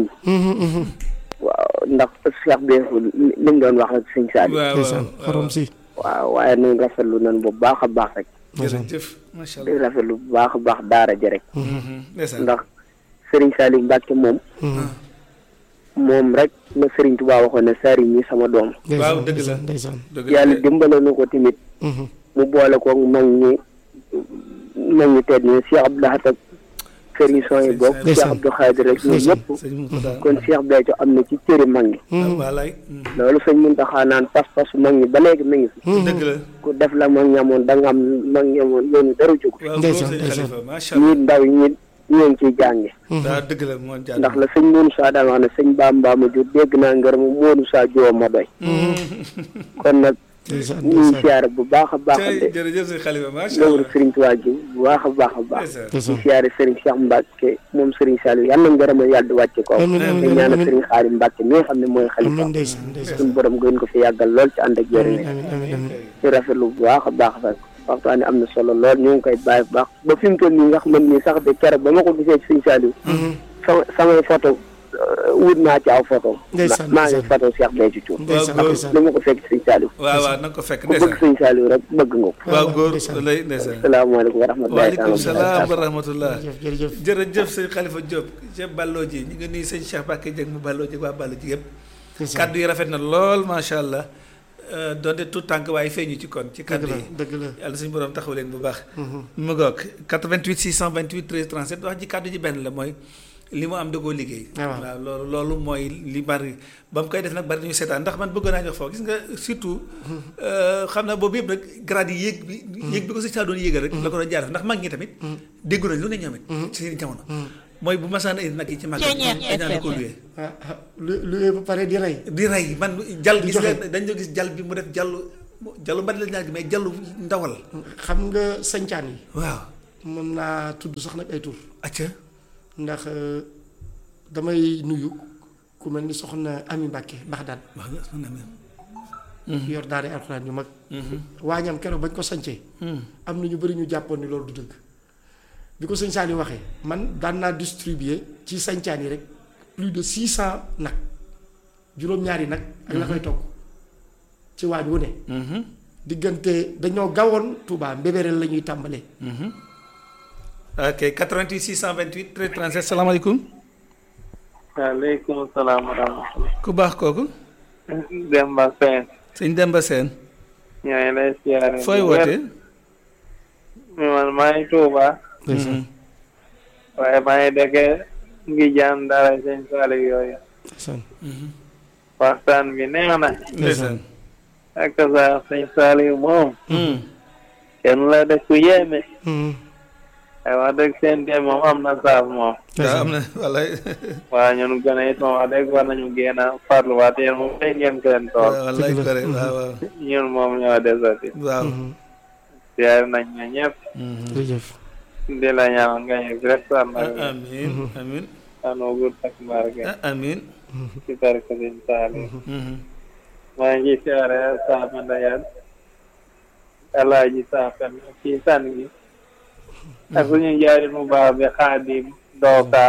waaw ndax Cheikh Béthio li li mu doon wax rek sëñ Saliou. waaw ndeysaan waaw xorom si waaw waaye nun rafetlu nan bu baax a baax rek. jërëjëf macha di allah rafetlu bu baax a baax daara ji rek. Mhm, ndeysaan ndax Serigne Saliou Mbacke moom. moom rek la Serigne Touba waxoon ne sari ñi sama doom. waaw ndeysaan dëgg la. ndeysaan ndeysaan dëgg yàlla la dimbale na ko tamit. mu boole ko mag ñi mag ñi tedd ñi Cheikh Abdou Lahad ak Serigne Soye bokk Cheikh Ndeysaan. Abdou Khadir rek ñun ñëpp. sëñ Moussa kon Cheikh Béthio am na ci cëri mag ñi. wallaay mhm, loolu sëñ Mountakha naan pas-pasu mag ñi ba léegi mi ngi fi. dëgg la ku def la mag ñamoon da nga am mag ñamoon yoonu dara jóg. waaw góor Ndeysaan, sëñ ndeysaan. Xalifa macha allah ñi ndaw ñi ñoo ngi ciy jànge. waaw dëgg la moo jaar ndax la sëñ Mourou Sa daan wax ne sëñ Bamba ma jur dégg naa ngërëm Mourou Sa joo ma doy. kon nag ndeysaan ñu ngi ndeysaan siyaare bu baax a baax tey de jërëjëf sëñ Xalifa macha loolu allah Serigne Touba ji bu baax a baax a baax. ndeysaan di ndeysaan siyaare Serigne Cheikh Mbacke moom Serigne Saliou yàlla na ngërëm yàlla di wàcce ko. amiin di amiin ñaanal amiin Serigne Xaadim Mbacke mi nga xam ne mooy xalifa. amiin ndeysaan ndeysaan suñu borom gën ko fi yàggal lool ci ànd ak jërë amiin amiin amiin amiin ci rafetlu bu baax a baax rek waxtaan am na solo lool ñu ngi koy bàyyi bu baax ba fi mu toll nii nga xam ne sax de keroog ba ma ko gisee ci Serigne Saliou. sama samay photo euh, wut naa ci aw photo Ndeysaan, maa ngi ndeysaan. photo Cheikh Béthio Thioune ndeysaan góor. ndeysaan li ma ko fekk Serigne Saliou waaw waaw na nga ko fekk ku bëgg ndeysaan Serigne Saliou rek bëgg nga ko waaw góor ndeysaan. lay ndeysaan asalaamaaleykum wa rahmatullahi waaleykum salaam wa rahmatullah jërëjëf jërëjëf jërëjëf sëñ Xalifa Diop ca Ballo ji ñu ngi nuyu sëñ Cheikh Bakké Dieng mu Ballo ji waa Ballo ji yëpp ndeysaan kaddu yi rafet na lool macha allah euh, donte tout tànk waaye feeñu ci kon ci dëgg kaddu la yi dëgg la yàlla suñu borom taxaw leen bu baax mu ngoog 88 628 13 37 wax ji kaddu ji benn la mooy li mu am da koo liggéey Ah, waaw. waaw loolu loolu mooy li bari ba mu koy def nag bari nañu seetaan ndax man bëggoon naa ñu wax foofu gis nga surtout euh, xam naa boobu yëpp nag grade yi yéeg bi yéeg bi ko si saa doon yéegal rek la ko doon jaar ndax mag ñi tamit déggu nañ lu ne ñoom it ci seen jamono mooy bu masaan indi nag yi ci mag Ceeñeer dañ daan ko FM. luwee ah ah lu lu ba pare di rey di rey man jal Di gis joxe. nga dañ doon gis jal bi mu def jallu jallu mbari la ñaar gi mais jallu ndawal xam nga sañcaan yi waaw mën naa tudd sax nag ay tur acca ndax euh, damay nuyu ku mel ni soxna Ami Mbàkke Baxdaan wax nga soxna mi yor daara alxuraan yu mag waañam keroog bañ ko sancee am na ñu bëri ñu jàppoon ni loolu du dëgg bi ko sëñ Saliou waxee man daan naa distribuer ci sancaan yi rek plus de six cent nag juróom-ñaari nag ak la koy togg ci waañ wu ne diggante dañoo gawoon Touba mbébéreel la ñuy tàmbalee ok 88 628 13 37 salaamaaleykum waaleykum salaam wa rahmatulah. ku baax kooku Demba Sène. sëñ Demba Seen ñooy lay siyaare. fooy bu wér. wootee man maa ngi Touba. waaye maa ngi dëkkee ngi jaan dara sëñ Saliou yooyu. waxtaan bi neex na. ndeysaan ak sa sëñ Saliou moom. kenn la def ku yéeme. waaye wax dëgg seen dem moom am na saaf moom. waaw am na wallaay waa ñun gën a it moom wax dëgg war nañu génn a farluwaat yéen moom day ngeen seen tool. wallaay kore waaw waaw ñun moom ñoo desati. waaw siyaare nañ ne ñëpp. jërëjëf di la ñaanal nga yegg rek sa mag bi. amin amin ano gudd ak barke. amin ci barke Sëñ Saliou. maa ngi siyaare Sama Ndayane. Alaaji Saafen ci san gi. ak suñu njaarit mu baax bi Xaadim Dooka.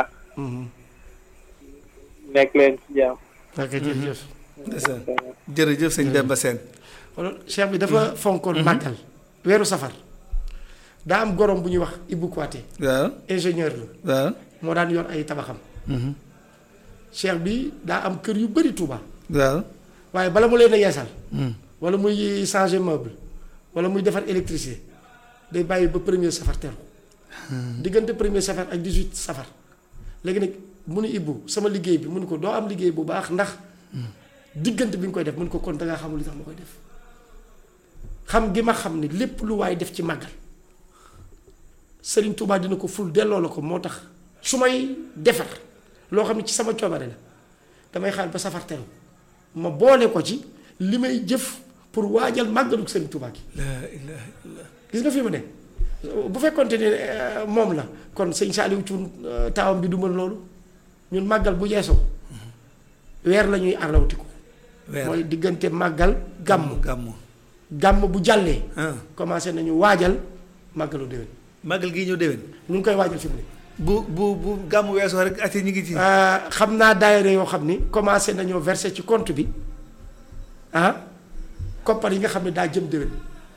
nekk leen ci jàmm. ok jërëjëf ndeysaan jërëjëf sëñ Demba Seen kon cheikh bi dafa fonkoon màggal weeru safar daa am gorom bu ñuy wax Ibou Kouaté waaw ingénieur la waaw moo daan yor ay tabaxam cheikh bi daa am kër yu bëri Touba waaw waaye bala mu leen a yeesal wala muy changer meuble wala muy defar électricité day bàyyi ba premier safar teru diggante premier safar ak 18 safar léegi nag mu ni Ibou sama liggéey bi mu ni ko doo am liggéey bu baax ndax diggante bi nga koy def mu ni ko kon dangaa xamul li tax ma koy def xam gi ma xam ni lépp lu waay def ci màggal Serigne Touba dina ko ful delloo la ko moo tax su may defar loo xam ne ci sama coobare la damay xaar ba safar teru ma boole ko ci li may jëf pour waajal màggalu Serigne Touba gi laa ilaaha illallah gis nga fi mu ne bu fekkonte ne eh, moom la kon sëñ Saliou Thioune eh, taawam bi du mën loolu ñun màggal bu yeesoo weer la ñuy arlawtiku weer mooy diggante màggal gàmm gàmmu gàmm bu jàllee ah commencé nañu waajal màggalu déwén màggal gii ñëw déwén ñu ngi koy waajal fi mu ne bu bu bu gàmmu weesoo rek ati ñu ngi ci ah, xam naa daayira yoo xam ni commencé nañoo verser ci compte bi ah koppar yi nga xam ne daa jëm déwén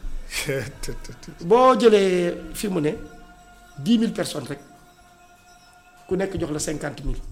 boo jëlee fi mu ne dix mille personnes rek ku nekk jox la cinquante mille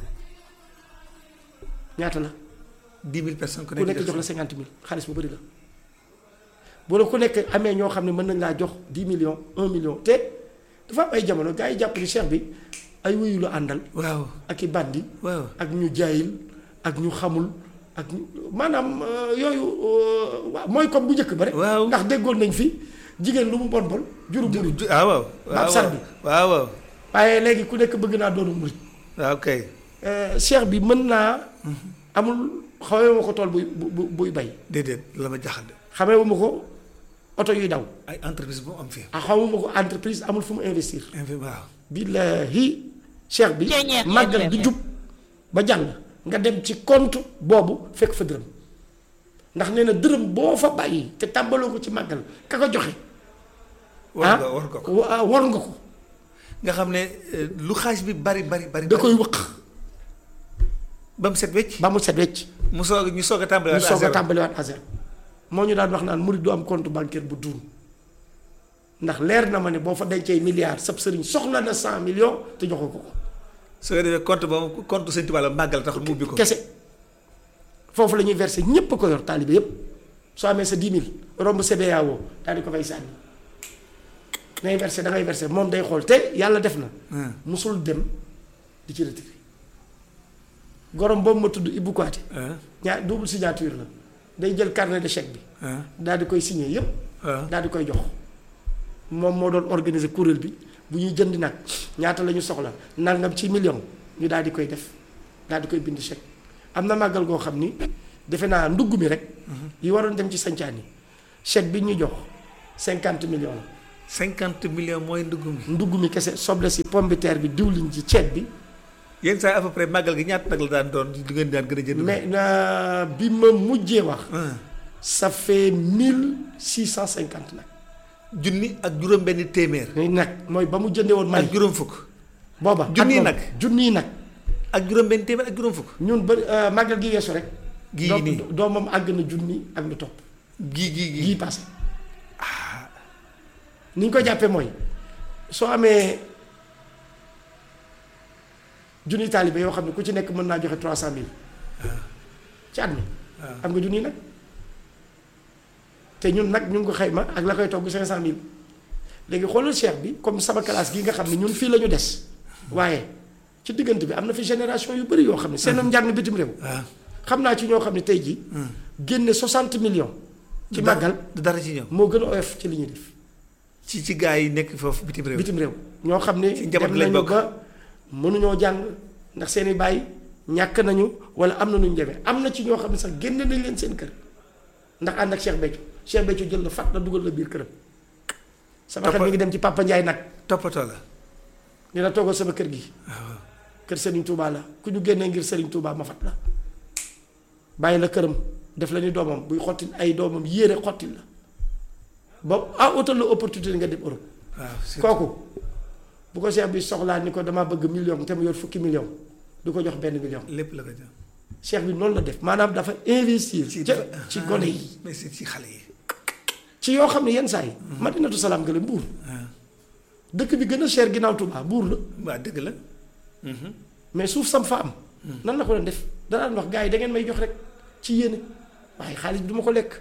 ñaata la dix mille personnes ku ku nekk jox la cinquante mille xaalis bu bëri la bu la ku nekk amee ñoo xam ne mën nañ laa jox dix millions un million te dafa am ay jamono gars yi jàpp ni cheikh bi ay wuyu la àndal waaw ak i bandi waaw ak ñu jaayil ak ñu xamul ak ñu maanaam euh, yooyu euh, waaw mooy comme bu njëkk ba rek Waaw. ndax déggoon nañ fi jigéen lu mu bon bon juru ju- murit ju- ah waaw Baab Sar bi. waaw waaw waaye léegi ku nekk bëgg naa doonu murit waaw kay Euh, cheikh bi mën naa amul xamee ma ko tool buy bu bu- buy bay déedéet la ma jaxal de xamee ma ko oto yuy daw ay entreprise bu mu am fii ah xamuma ko entreprise amul fu mu investir infi waaw billahi cheikh bi Ceeñeer màggal bi FM. jub ba jàll nga dem ci compte boobu fekk fa dërëm ndax nee na dërëm boo fa bàyyi te tàmbaloo ko ci màggal ka ko joxe war nga war nga ko wa- war nga ko nga xam ne eh, lu xaaj bi bari bari bari da koy wëq ba mu set wecc ba mu set wecc mu soog ñu soog a tàmbali ñu soog a tàmbaliwaat à zéro moo ñu daan wax naan murid du am compte bancaire bu duun ndax leer na ma ne boo fa dencee milliards sab sëriñ soxla na cent millions te joxoo ko ko soo defee compte boobu compte sëñ Tuubaa la màggal tax mu ubbi ko kese foofu la ñuy versé ñépp a ko yor taalibe yépp soo amee sa 10 000 romb CBAO daal di ko fay sànni ngay versé da ngay versé moom day xool te yàlla def na Ah. musul dem di ci retiré gorom boobu ma tudd Ibou Kouaté ah ñaar double signature la day jël carnet de chèque bi ah daal di koy signé yépp ah daal di koy jox moom moo doon organiser kuréel bi bu ñuy jënd nag ñaata la ñu soxla nangam ci million ñu daal di koy def daal di koy bind chèque am na màggal goo xam ni defe naa ndugg mi rek yi waroon dem ci sancaan yi chèque bi ñu jox cinquante millions la cinquante millions mooy ndugg mi ndugg mi kese soble si pomme de terre bi diwlin ji ceeb bi yenn saa yi à peu près màggal gi ñaata nag la daan doon du ngeen daan gën a jënd mais na bi ma mujjee wax ah. ça fait mille six cent cinquante nag junni ak juróom benn téeméer ni nag mooy ba mu jëndee woon Mali ak juróom fukk booba junniy at moom, nag. junniy nag ak juróom benn téeméer ak juróom fukk ñun ba euh, màggal gi yeesu rek Gii doom- nii. doomam àgg na junni ak lu topp gii gii gii gii passé ni ñu ko jàppee mooy soo amee junni taalibe yoo xam ne ku ci nekk mën naa joxe trois cent mille ci at mi am nga junni nag te ñun nag ñu ngi ko xayma ak la koy togg cinq cent mille léegi xoolal cheikh bi comme sama classe gi nga xam ne ñun fii la ñu des waaye ci diggante bi am na fi génération yu bëri yoo xam ne seen njàng bitim réew waaw xam naa ci ñoo xam ne tey jii génne 60 millions ci màggal du dara ci ñoom moo gën a oyof ci li ñuy def ci ci gaa yi nekk foofu bitim réew bitim réew ñoo xam ne Ci njaboot dem lañ nañu bokk. ba mënuñoo jàng ndax seen i bàyyi ñàkk nañu wala am na nuñ demee am na ci ñoo xam ne sax génne nañ leen seen kër ndax ànd ak Cheikh Béthio Cheikh Béthio jël la fat la dugal la biir këram sama xel mi ngi dem ci Papa Ndiaye nag toppatoo la dina toogal sama kër gi kër Serigne Touba la ku ñu génnee ngir Serigne Touba ma fat la bàyyi la këram def la ni doomam buy xottil ay doomam yéere xottil la ba ah utal la opportunité nga dem Europe waaw c'est- kooku bu ko cheikh bi soxlaa ni ko damaa bëgg million te mu yor fukki million du ko jox benn million lépp la ko jox cheikh bi noonu la def maanaam dafa investir ci ca ci gone yi mais c'est ci xale yi ci yoo xam ne yenn saa yi madinatu salaam gële mbuur dëkk bi gën a cher ginnaaw Touba mbuur la waa dëgg la mais suuf sam fa am nan la ko doon def danaan wax gars yi da ngeen may jox rek ci yéene waaye xaalis bi du ma ko lekk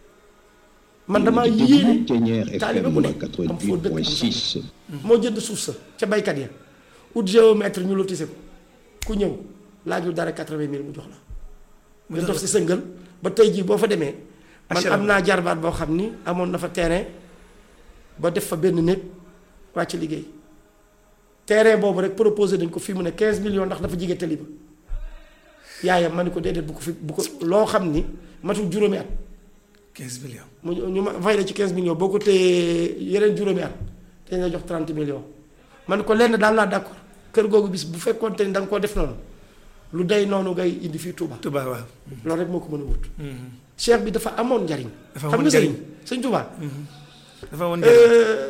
man damaa yéene Ténière taalibe FM bu nekk am foo dëkk am soxla 88.6. moo jënd suuf sa ca baykat ya ut géomètre ñu lotissé ko ku ñëw laajul dara quatre-vingt mille mu jox la nga dox si sëngal ba tey jii boo fa demee man HLM. am naa jarbaat boo xam ni amoon na fa terrain ba def fa benn néeg wàcc liggéey terrain boobu rek proposé nañ ko fii mu ne quinze millions ndax dafa jige tali ba yaayam ma ni ko déedéet bu ko fi bu ko loo xam ni matul juróomi at 15 millions mu ñu ma fay la ci 15 millions boo ko téyee yeneen juróomi at dañ la jox 30 millions man ko lenn daal laa d'accord kër googu bis bu fekkoon te ni da nga koo def noonu lu day noonu ngay indi fii Touba Touba waaw loolu rek moo ko mën a wut. cheikh bi dafa amoon njariñ. Dafa xam amoon nga sëriñ njariñ. sëñ Touba. dafa woon njëriñ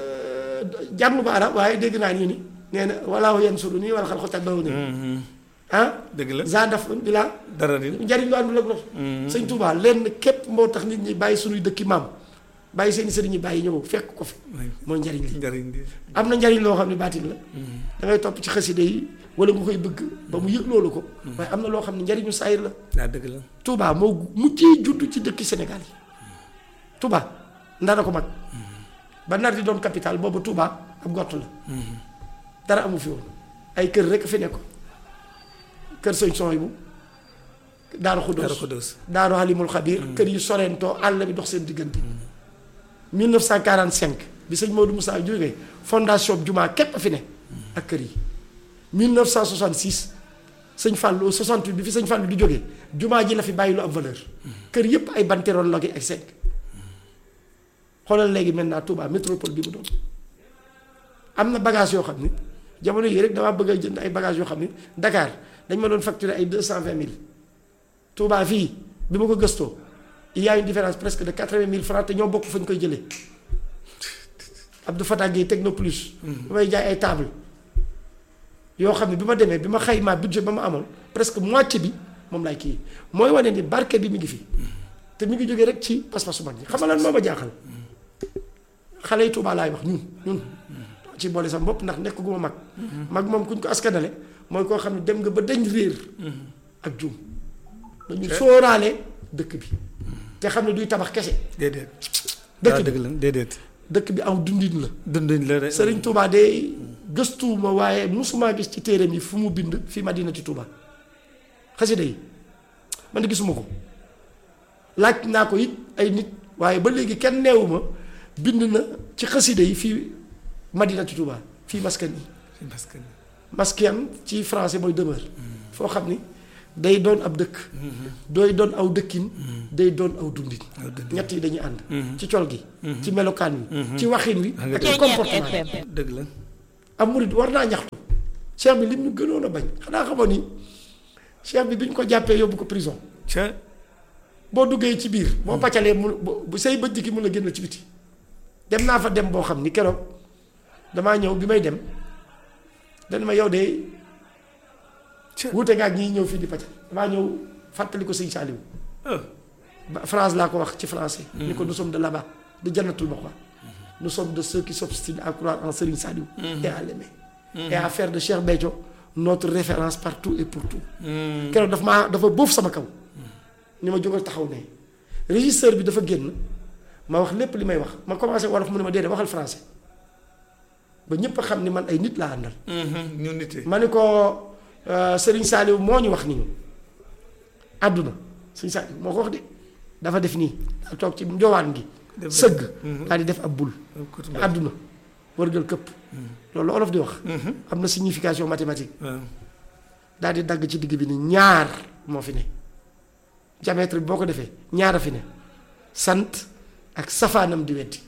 jàmm ba arab waaye dégg naa ñu ni nee na walaahu yansuru nii wala xal xotat bawu ni ah dëgg la za daf bi laa dara di njariñ lu àndul ak loolu sëñ Touba lenn képp moo tax nit ñi bàyyi suñuy dëkki maam bàyyi seeni sëriñ ñi bàyyi ñëw fekk ko fi mooy njariñ li njëriñ di am na njariñ loo xam ne baatin la da ngay topp ci xaside yi wala nga koy bëgg ba mu yëg loolu ko waaye am na loo xam ne njariñu saayir la waa dëgg la Touba moo mujjee judd ci dëkki Sénégal yi Touba ndara ko mag ba nar di doon capital boobu Touba ab gott la dara amu fi woon ay kër rek fi nekkoon kër sëñ son bu daaru Daaru xuddoos Xuddoos daaru halimul xabir kër yi sorentoo àll bi dox seen diggante 1945 bi sëñ Maodo Moussa jógee fondation bi jumaa képp a fi ne ak kër yi 1966 sëñ Fallou 68 bi fi sëñ Fallou di jógee jumaa ji la fi bàyyi lu am valeur kër yépp ay banteroon logi ak cinq xoolal léegi maintenant Touba métropole bi mu doon am na bagage yoo xam ni jamono yii rek damaa bëgg a jënd ay bagage yoo xam ni Dakar dañ ma doon facturer ay deux cent vingt mille Touba fii bi ma ko gëstoo il y a une différence presque de quatre-vingt mille francs te ñoo bokk fa ñu koy jëlee Abdou Fatah Gueye Techno Plus bi may jaay ay table yoo xam ne bi ma demee bi ma xaymaa budget ba ma amoon presque moitié bi moom laay kii mooy wane ni barke bi mi ngi fi te mi ngi jógee rek ci pas-pasu mag ñi xam nga lan moo ma jaaxal xale yi Touba laay wax ñun ñun ci boole sa bopp ndax nekk gu ma mag mag moom kuñ ko askanale mooy koo xam ne dem nga ba dañ réer ak juum dañu sóoraale dëkk bi te xam ne duy tabax kese déedéet dëkk waa bi dëgg la déedéet dëkk bi aw dundin la dunduñ la rek Sëriñ Touba de gëstuwuma waaye musuma gis ci téereem yi fu mu bind fi Madinati Touba xasida yi man de gisuma ko laaj naa ko it ay nit waaye ba léegi kenn neewuma bind na ci xasida yi fii Madinati Touba fii maskan yi parce que maskan ci français mooy demeure foo xam ni day doon ab dëkk dooy doon aw dëkkin day doon aw dundin ñett yi dañuy ànd ci col gi ci melokaan wi ci waxin wi ak ci comportement bi FM. dëgg la am murid war naa ñaxtu cheikh bi lim ñu gënoon a bañ xanaa xamoon ni cheikh bi bi ñu ko jàppee yóbbu ko prison ca boo duggee ci biir boo pàccalee mu bu bu say bëj ki mun a génn ci biti dem naa fa dem boo xam ni keroog damaa ñëw bi may dem dañ ma yow de wuute nga ak ñi ñëw fii di pàccal damaa ñëw fàttali ko sëñ Saliou ah ba France laa ko wax ci français ni ko nous sommes de là-bas de jannatul maxwa nous sommes de ceux qui s'obstinent à croire en Serigne Saliou et à l'aimer et à faire de Cheikh Béthio notre référence partout et pour tout keroog daf maa dafa boof sama kaw ni ma jógal taxaw ne régisseur bi dafa génn ma wax lépp li may wax ma commencé wolof mu ne ma déedéet waxal français ba ñëpp a xam ni man ay nit laa àndal ñu nite ma ni ko euh, Serigne Saliou moo ñu wax nii àdduna Serigne Saliou moo ko wax de dafa def nii daal toog ci njowaan gi Def- sëgg daal di def ab bul Côte àdduna wërgal këpp loolu olof di wax am na signification mathématique waaw daal di dagg ci digg bi ni ñaar moo fi ne diamètre bi boo ko defee ñaar a fi ne sant ak safaanam di weddi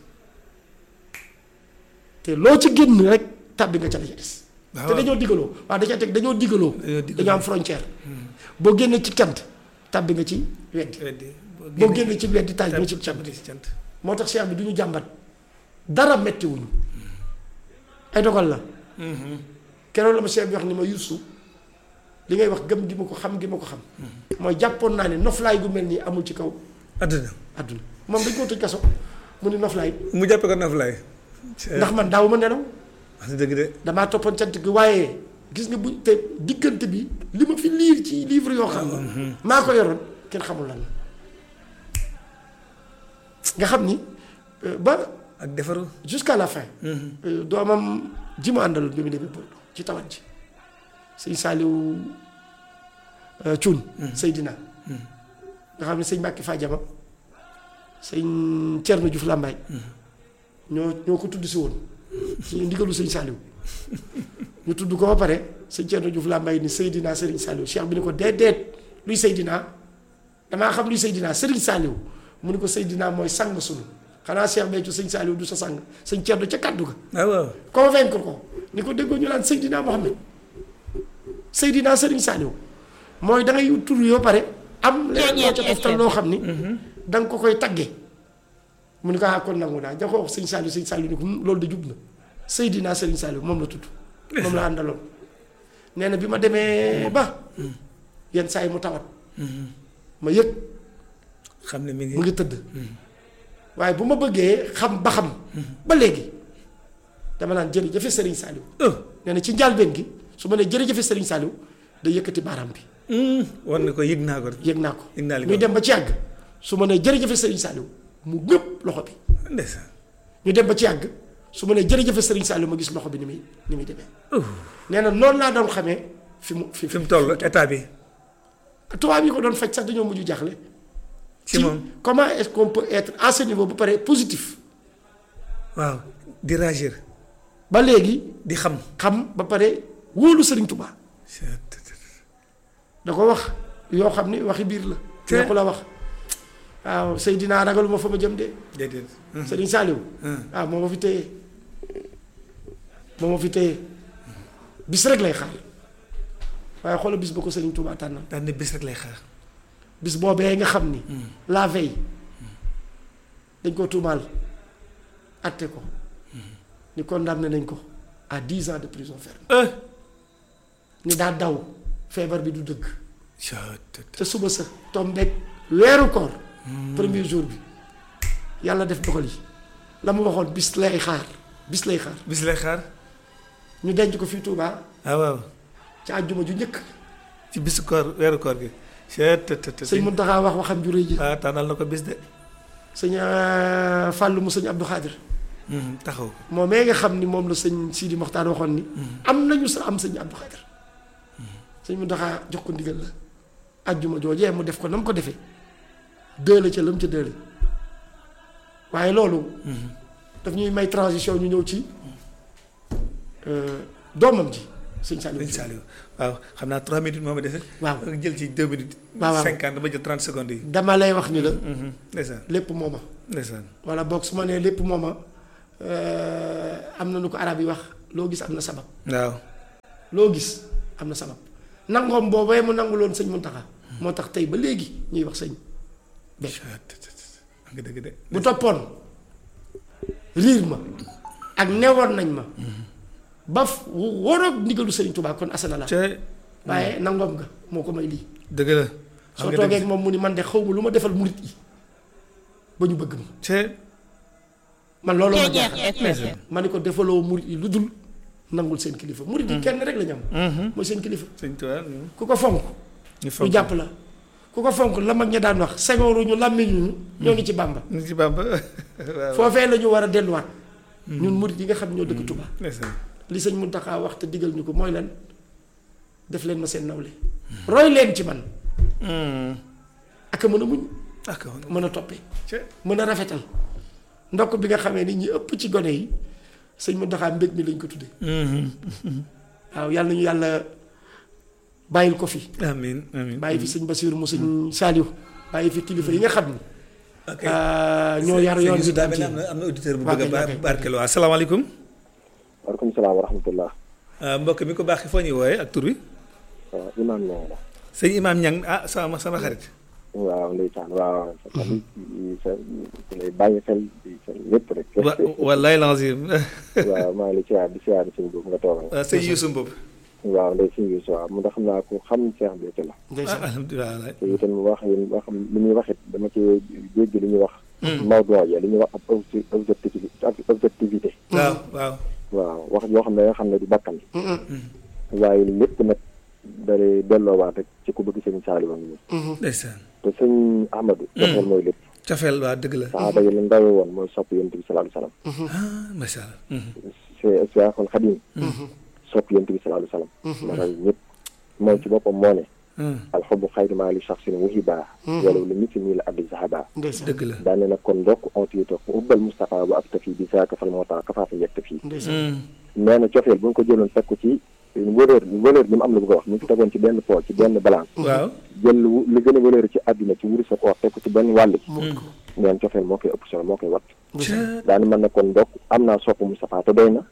te loo ci génn rek tàbbi nga ca la ca des waaw te dañoo digaloo waaw da ca teg dañoo digaloo Dañoo digaloo. dañoo am frontière boo génnee ci cant tàbbi nga ci weddi weddi boo génnee ci weddi tàbbi nga ci cant tàmbali ci cant moo tax cheikh bi du ñu jàmbat dara mettiwuñu ay dogal la keroog la ma cheikh bi wax ni ma yusu li ngay wax gëm gi ma ko xam gi ma ko xam mooy jàppoon naa ne noflaay gu mel nii amul ci kaw àdduna àdduna moom dañ koo tëj kaso mu ni noflaay mu jàppe ko naflaay ndax man daaw ma nelaw wax dëgg de damaa toppoon cant gi waaye gis nga bu te diggante bi li ma fi liir ci livre yoo xam ne maa ko yoroon kenn xamul lan la nga xam ni euh, ba ak defaru jusqu'à la fin euh, doomam ji mu àndaloon bi mu demee Bordeaux ci tawat ji sëñ Saaliw Cuun Seydina nga xam ne sëñ Mbàkke Fadiama sëñ Cerno Juuf Làmbaay ñoo ñoo ko tudd si woon ci ndigalu sëñ Saaliw ñu tudd ko ba pare sëñ Cerno Juuf Làmbaay ni Seydina Sëriñ Saaliw Cheikh bi ni ko déedéet luy Seydina damaa xam luy Seydina Sëriñ Saaliw mu ni ko Seydina mooy sang sunu xanaa Cheikh Béthio sëñ Saaliw du sa sang sëñ Cerno ca kàddu ga ah waaw convaincre ko ni ko déggoo ñu naan Seydina Mohamed Seydina Serigne Saliou mooy da ngay tur yoo pare am leneen loo ca toftal loo xam ni da nga ko koy tagge mu ni ko ah kon nangu naa da ko wax sëñ Saliou sëñ Saliou ni ko "Hmm, loolu de jub na Seydina Serigne Saliou moom la tudd moom la àndaloon nee na bi ma demee ba yenn saa yi mu tawat ma yëg xam ne mi ngi mu ngi tëdd waaye bu ma bëggee xam ba xam ba léegi dama naan jërëjëfe Serigne Saliou oh nee na ci njàlbeen gi su ma nee jërëjëfe Serigne Saliou day yëkkati baaraam bi war na ko yëg naa ko yëg naa ko Yëg naa li muy nga dem ba ci yàgg su ma nee jërëjëfe Serigne Saliou mu ngëpp loxo bi ndeysaan ñu dem ba ci yàgg su ma nee jërëjëfe Serigne Saliou ma gis loxo bi ni muy ni muy demee nee na noonu laa doon xamee fi mu fi fi mu toll état bi tubaab yi ko doon faj sax dañoo mujj jaaxle ci moom comment est-ce qu'on peut être à ce niveau bu pare positif waaw di réagir ba léegi di xam xam ba pare wóolu Serigne Touba da ko wax yoo xam ni waxi biir la Te- neexu la wax waaw Seydina ragaluma fa ma jëm de déedéet Serigne Saliou waaw moo ma fi téye moo ma fi téye bis rek lay xaar waaye xoolal bis ba ko Serigne Touba tànnal daan ne bés rek lay xaar bis boobee nga xam ni la veille dañ ko tuumaal atte ko ni condamné nañ ko à dix ans de prison ferme ah ni daa daw feebar bi du dëgg ca- te suba sa tombeek weeru koor premier jour bi yàlla def dogal yi la mu waxoon bis lay xaar bis lay xaar bis lay xaar ñu denc ko fii Touba ah waaw ci àjjuma ju njëkk ci bisu koor weeru koor gi ca te te te sëñ Muntaxa wax waxam ju rëy ji ah tànnal na ko bis de sëñ euh, Fàllu mu sëñ Abdou Khadir Hmm, taxaw moom mee nga xam ni moom la sëñ Sidi Moxtaar waxoon ni am nañu sa am sëñ Abdou Khadir sëñ Muntaxa jox ko ndigal la àjjuma joojee mu def ko na mu ko defee dële ca la mu ca dële waaye loolu daf ñuy may transition ñu ñëw ci euh, doomam ji sëñ Saliou sëñ Saliou waaw xam naa 3 minutes moo ma dese. Waaw. jël ci 2 minutes. waaw waaw 50 ba jël 30 secondes yi. dama lay wax ni la ndeysaan lépp mooma ndeysaan. wala boog su ma nee lépp mooma euh, am na nu ko arab yi wax loo gis am na sabab waaw. loo gis am na sabab nangoom boobee mu nanguloon sëñ Muntaxa moo tax tey ba léegi ñuy wax sëñ Béthio nga dëgg de. bu toppoon riir ma ak newoon nañ ma ba f- waroog ndigalu sëriñ Tuubaa kon asana la ca waaye nangoom nga moo ko may lii dëgg la. soo toogee ak moom mu ni man de xaw ma lu ma defal murit yi ba ñu bëgg ma ca man loolu ma Ceeñeex jaaxal FM. ma ni ko defaloo murit yi lu dul nangul seen kilifa murit yi kenn rek la ñu am mooy seen kilifa sëñ Tuubaa ku ko fonk ñu ñu fonk jàpp la ku ko fonk la mag ña daan wax segooru ñu làmmiñu ñu ñoo ngi ci Bàmba ñu ci Bàmba waaw. foofee la ñu war a delluwaat ñun murit yi nga xam ñoo dëkk Touba ndeysaan. li sëñ Muntaxa wax te digal ñu ko mooy lan def leen ma seen nawle roy leen ci man ak a mën a muñ ak woon. mën a toppee ca mën a rafetal ndokk bi nga xamee ni ñi ëpp ci gone yi sëñ Muntaxa mbég mi lañ ko tudde waaw yàlla nañu yàlla bàyyil ko fi amiin amiin. bàyyi fi sëñ Basiiru mu sëñ Saaliw bàyyi fi kilifa yi nga xam ni ok. ah, ñoo yar yoon bi daa daal mel ne am na am na auditeur bu Waa bëgg a kay, ba waa kay. barkeel waa asalaamaaleykum. waaleykum salaam wa rahmatullah ah, mbokk mi ko baax foo ñuy wooyee ak tur wi. waaw imaam ñoo la sëñ Imaam Ñang ah sama sama xarit. waaw ndeysaan waaw sa tamit sa sa lay bàyyi xel di sa lépp rek wa wallaay lazim. waaw maa ngi lay siyaar di siyaar suñ boobu nga toogal waaw sëñ Youssou Mboub. waaw ndey suñ bis waaw mu ndax xam naa ko xam Cheikh Béthio la ah ndeysaan alhamdulilah wallaay. te itam wax yi wax li ñuy wax it dama ci dégg li ñuy wax Maodo ya li ñuy wax ab obje- objectivité objectivité waaw waaw. waaw wax yoo xam ne nga xam ne du bakkan waaye lépp nag dalay delloowaat rek ci ku bëgg sëñ Saliou ngi ndeysaan. te sëñ Ahmadou joxeel mooy lépp cafeel waa dëgg la. saxaaba yi la ndawe woon mooy sopp yonent bi sallallahu alayhi wasallam ah macha allah. c'est Seexul Xadiim sopp yonent bi sallallahu alayhi wasallam ma raw ñëpp moom ci boppam moo ne alxubu xayru maa li shaxsin wuhiba walaw li misli nii la addi zahaba ndeysaan dëgg la. daane nag kon ndokk ontiito ku ubbal Moustapha bu ak tafi bi saaka fal moo tax kafaata yegg tafi ndeysaan nee na cofeel bu ñu ko jëloon teg ko ci valeur valeur bi mu am la bëgg a wax mu ngi ko tegoon ci benn pool ci benn balance waaw. jël lu li gën a valeur ci àdduna ci wurus ak or teg ko ci benn wàll bi neen cofeel moo koy ëpp solo moo koy wat ca daane man na kon ndokk am naa sopp Moustapha te doy na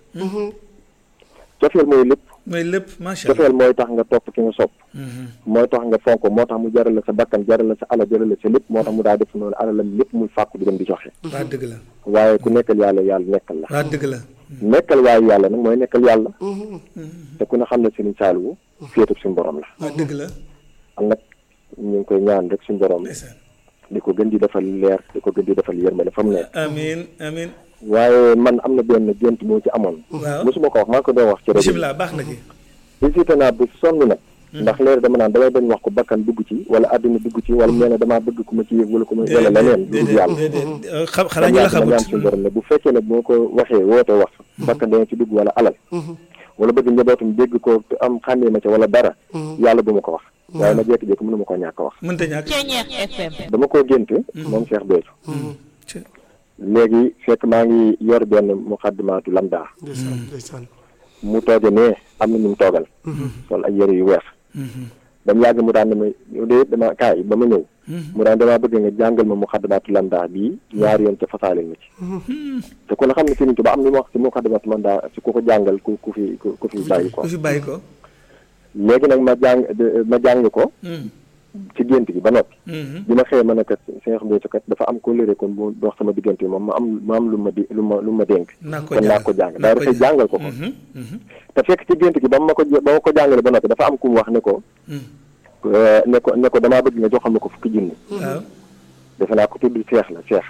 cofeel mooy lépp mooy lépp macha allah. cofeel mooy tax nga topp ki nga sopp mooy tax nga fonk moo tax mu jaral la sa bakkan jaral la sa ala jaral la sa lépp moo tax mu daa def noonu alalam lépp muy fàkku di dem di joxe waa dëgg la. waaye ku nekkal yàlla yàlla nekkal la waa dëgg la. nekkal waaye yàlla nag mooy nekkal yàlla te ku ne xam ne Sëriñ Saaliwu féetub suñu borom la waa dëgg la. am nag ñu ngi koy ñaan rek suñu borom ndeysaan. di ko gën di defal leer di ko gën di defal yërmande fa mu nekk amiin amiin. waaye man am na benn gént moo ci amoon waaw. mosuma ko wax maa ngi ko doon wax ci rajo bi bisimilah baax na ci. visité naa bu sonn nag ndax léegi dama naan damay bañ wax ko bakkan dugg ci wala àdduna dugg ci wala nee na damaa bëgg ku ma ci yëg wala ku ma wala leneen lu dul yàlla déedéet xam xanaa ñu la dama ñaan xamut. suñu borom ne bu fekkee ne bu ma ko waxee woote wax bakkan dana ci dugg wala alal wala bëgg njabootum dégg ko te am xàmmee ma ca wala dara yàlla bu ma ko wax waaye ma jékki-jékki mënu ma ko ñàkk a wax mënta ñàkk. Ceeñeex FM. dama koo génte moom Cheikh Béthio ca léegi fekk maa ngi yor benn muqaddimaatu lamda ndeysaan ndeysaan mu tooge nee am na ñu mu toogal sol ay yëre yu weex ba mu yàgg mu daan dama yow de dama kaay ba ma ñëw mu daan damaa bëgg nga jàngal ma muqaddimaatu lamda bii ñaari yoon ca fasaaleel ma ci te ku ne xam ne Sëriñ Tuubaa am ni mu wax ci muqaddimaatu lamda si ku ko jàngal ku ku fi ku ku fi bàyyi ko ku fi bàyyi ko. léegi nag ma jàng de- ma jàng ko ci gént gi ba noppi bi ma xëyee ma ne kat Cheikh Béthio kat dafa am ko léré kon bu dox sama diggante moom ma am ma am lu ma di lu ma lu ma dénk naa ko kon naa ko jàng daa dafay jàngal ko ko te fekk ci gént gi ba ma ko ba ma ko jàngale ba noppi dafa am ku mu wax ne ko euh, ne ko ne ko damaa bëgg nga joxal ma ko fukki junni waaw. defe naa ko tudd Cheikh la Cheikh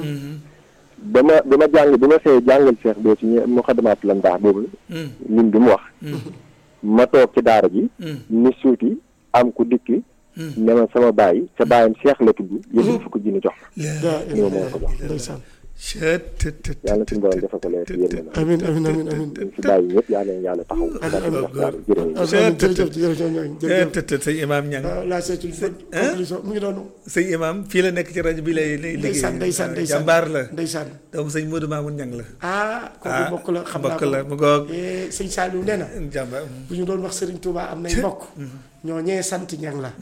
ba ma ba ma jàng bi ma xëyee jàngal Cheikh Béthio ñu mu xadamaat la ndaax boobu lim bi mu wax ma toog ci daara ji ni suuti am ku dikki ne ma sama baay sa baayam Cheikh la tudd yëpp fukki junni jox daa ma ni ma moo ko jox ndeysaan yàlla suñu borom defal ko leen si yéen na amiin amiin amiin amiin ñu fi bàyyi ñëpp yàlla na yàlla taxaw jërëjëf amiin jërëjëf jërëjëf ñooñu jërëjëf tët tët sëñ imaam ñang waaw la c'est une bonne conclusion mu ngi doonu sëñ imaam fii la nekk ci rajo bi lay lay ndeysaan liggéey ndeysaan ndeysaan jàmbaar la ndeysaan doomu sëñ Modou Mamoun ñang la ah kooku mbokk la xam naa mbokk ko la mu goog Eh, sëñ Saliou nee na jàmbaar bu ñu doon wax Serigne Touba am nay mbokk ñoo ñee sant ñang la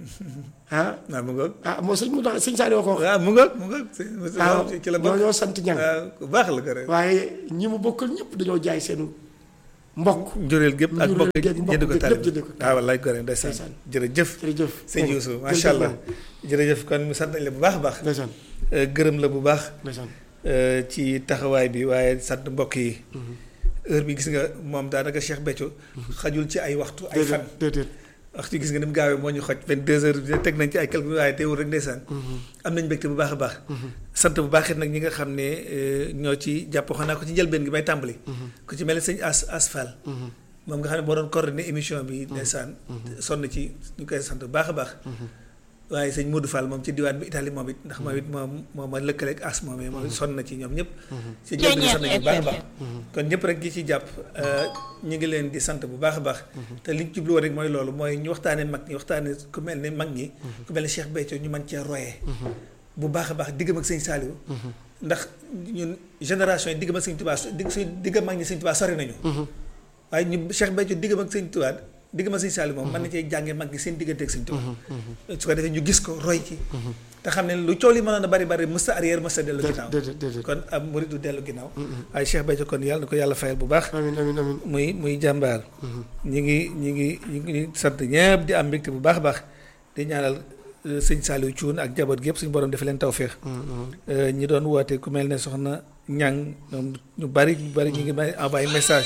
ah waaw mu ngoog ah moo sëñ mu doon sëñ Saliou ko wax waaw mu ngoog mu ngoog sëñ- waaw ci la ñoo bokk ñoo sant ñang waaw ku baax la ko rek waaye ñi mu bokkal ñëpp dañoo jaay seenu mbokk njureel gépp ak Njureel mbokk gépp mbokk jënd ko gépp taalib lépp jënd ko waaw wallaay gore ndeysaan Ndeysaan. jërëjëf jërëjëf sëñ Youssou jërëjëf macha allah ñang. jërëjëf kon mu sant nañ la bu baax a baax ndeysaan Euh, gërëm la bu baax ndeysaan euh, ci taxawaay bi waaye sant mbokk yi heure bi gis nga moom daanaka Cheikh Béthio xajul ci ay waxtu ay fan déedéet déedéet waxtu gis nga ni mu gaawee moo ñu xoj 22 heures bi teg nañ ci ay quelques waaye teewul rek ndeysaan am nañ mbégte bu baax a baax sant bu baax it nag ñi nga xam ne euh, ñoo ci jàpp waxoon naa ko ci njëlbeen gi may tàmbali ku ci mel ni sëñ as asfal moom nga xam ne moo doon coordonné émission bi ndeysaan sonn ci ñu koy sant bu baax a baax waaye sëñ Modou Fall moom ci diwaan bi Italie moom it ndax moom it moom moom ma lëkkaleeg as moom moom it sonn na ci ñoom ñëpp ci njëlbeen gi sonn nañu bu baax a baax kon ñëpp rek gi ci jàpp ñu ngi leen di sant bu baax a baax te li ñu jublu woon rek mooy loolu mooy ñu waxtaane mag ñi waxtaane ku mel ne mag ñi ku mel ne Cheikh Béthio ñu mën cee royee bu baax a baax diggam ak sëñ Saliou ndax ñun génération yi diggam ak sëñ Touba digg suñ diggam mag ñi sëñ Touba sori nañu waaye ñu Cheikh Béthio diggam ak sëñ Touba diggam ak sëñ Saliou moom mën na cee jàngee mag ñi seen diggante ak sëñ Touba su ko defee ñu gis ko roy ci te xam ne lu coow li mënoon a bari bari mësta arrière mësta dellu ginnaaw déedéet déedéet kon am murid du dellu ginnaaw waaye Cheikh Béthio kon yàlla na ko yàlla fayal bu baax amiin amiin amiin muy muy jàmbaar ñi ngi ñi ngi ñi ngi sant ñëpp di am mbégte bu baax a baax di ñaanal euh, sëñ Saliou Thioune ak jaboot gi yëpp suñu borom defe leen tawféex Euh, ñi doon woote ku mel ne soxna ñang ñoom ñu bari ñu bari ñu ngi may envoyé message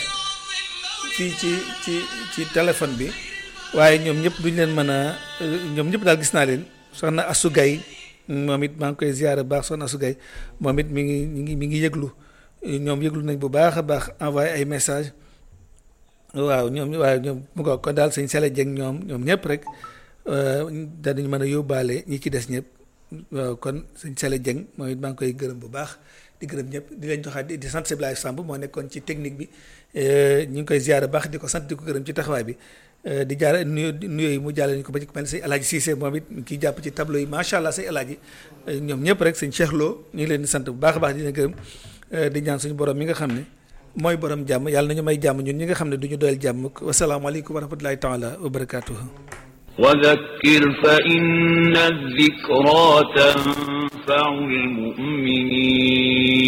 fii ci ci ci téléphone bi waaye ñoom ñëpp duñ leen mën a euh, ñoom ñëpp daal gis naa leen soxna Assou Gaye moom it maa ngi koy ziyaare bu baax soxna Assou Gaye moom it mi ngi mi ngi mi ngi yëglu ñoom yëglu nañ bu baax a baax envoyé ay message waaw ñoom waaw ñoom mu ko kon daal sëñ Sele Dieng ñoom ñoom ñëpp rek danañ mën a yóbbaale ñi ci des ñëpp waaw kon sëñ Sele Dieng moom it maa ngi koy gërëm bu baax di gërëm ñëpp di leen joxaat di sant Siblaye Samb moo nekkoon ci technique bi ñu ngi koy ziyaare baax di ko sant di ko gërëm ci taxawaay bi di jaare nuyo nuyoo yi mu jàlle ñu ko ba ci ku mel ne sëñ Alaaji Cissé moom it kii jàpp ci tableau yi macha allah sëñ Alaaji ñoom ñëpp rek sëñ Cheikh Lo ñu ngi leen di sant bu baax a baax di leen gërëm di ñaan suñu borom mi nga xam ne mooy borom jàmm yàlla nañu may jàmm ñun ñi nga xam ne du ñu doyal jàmm wasalaamaaleykum wa rahmatulahi taala wa barakaatuhu وذكر فإن الذكرى تنفع المؤمنين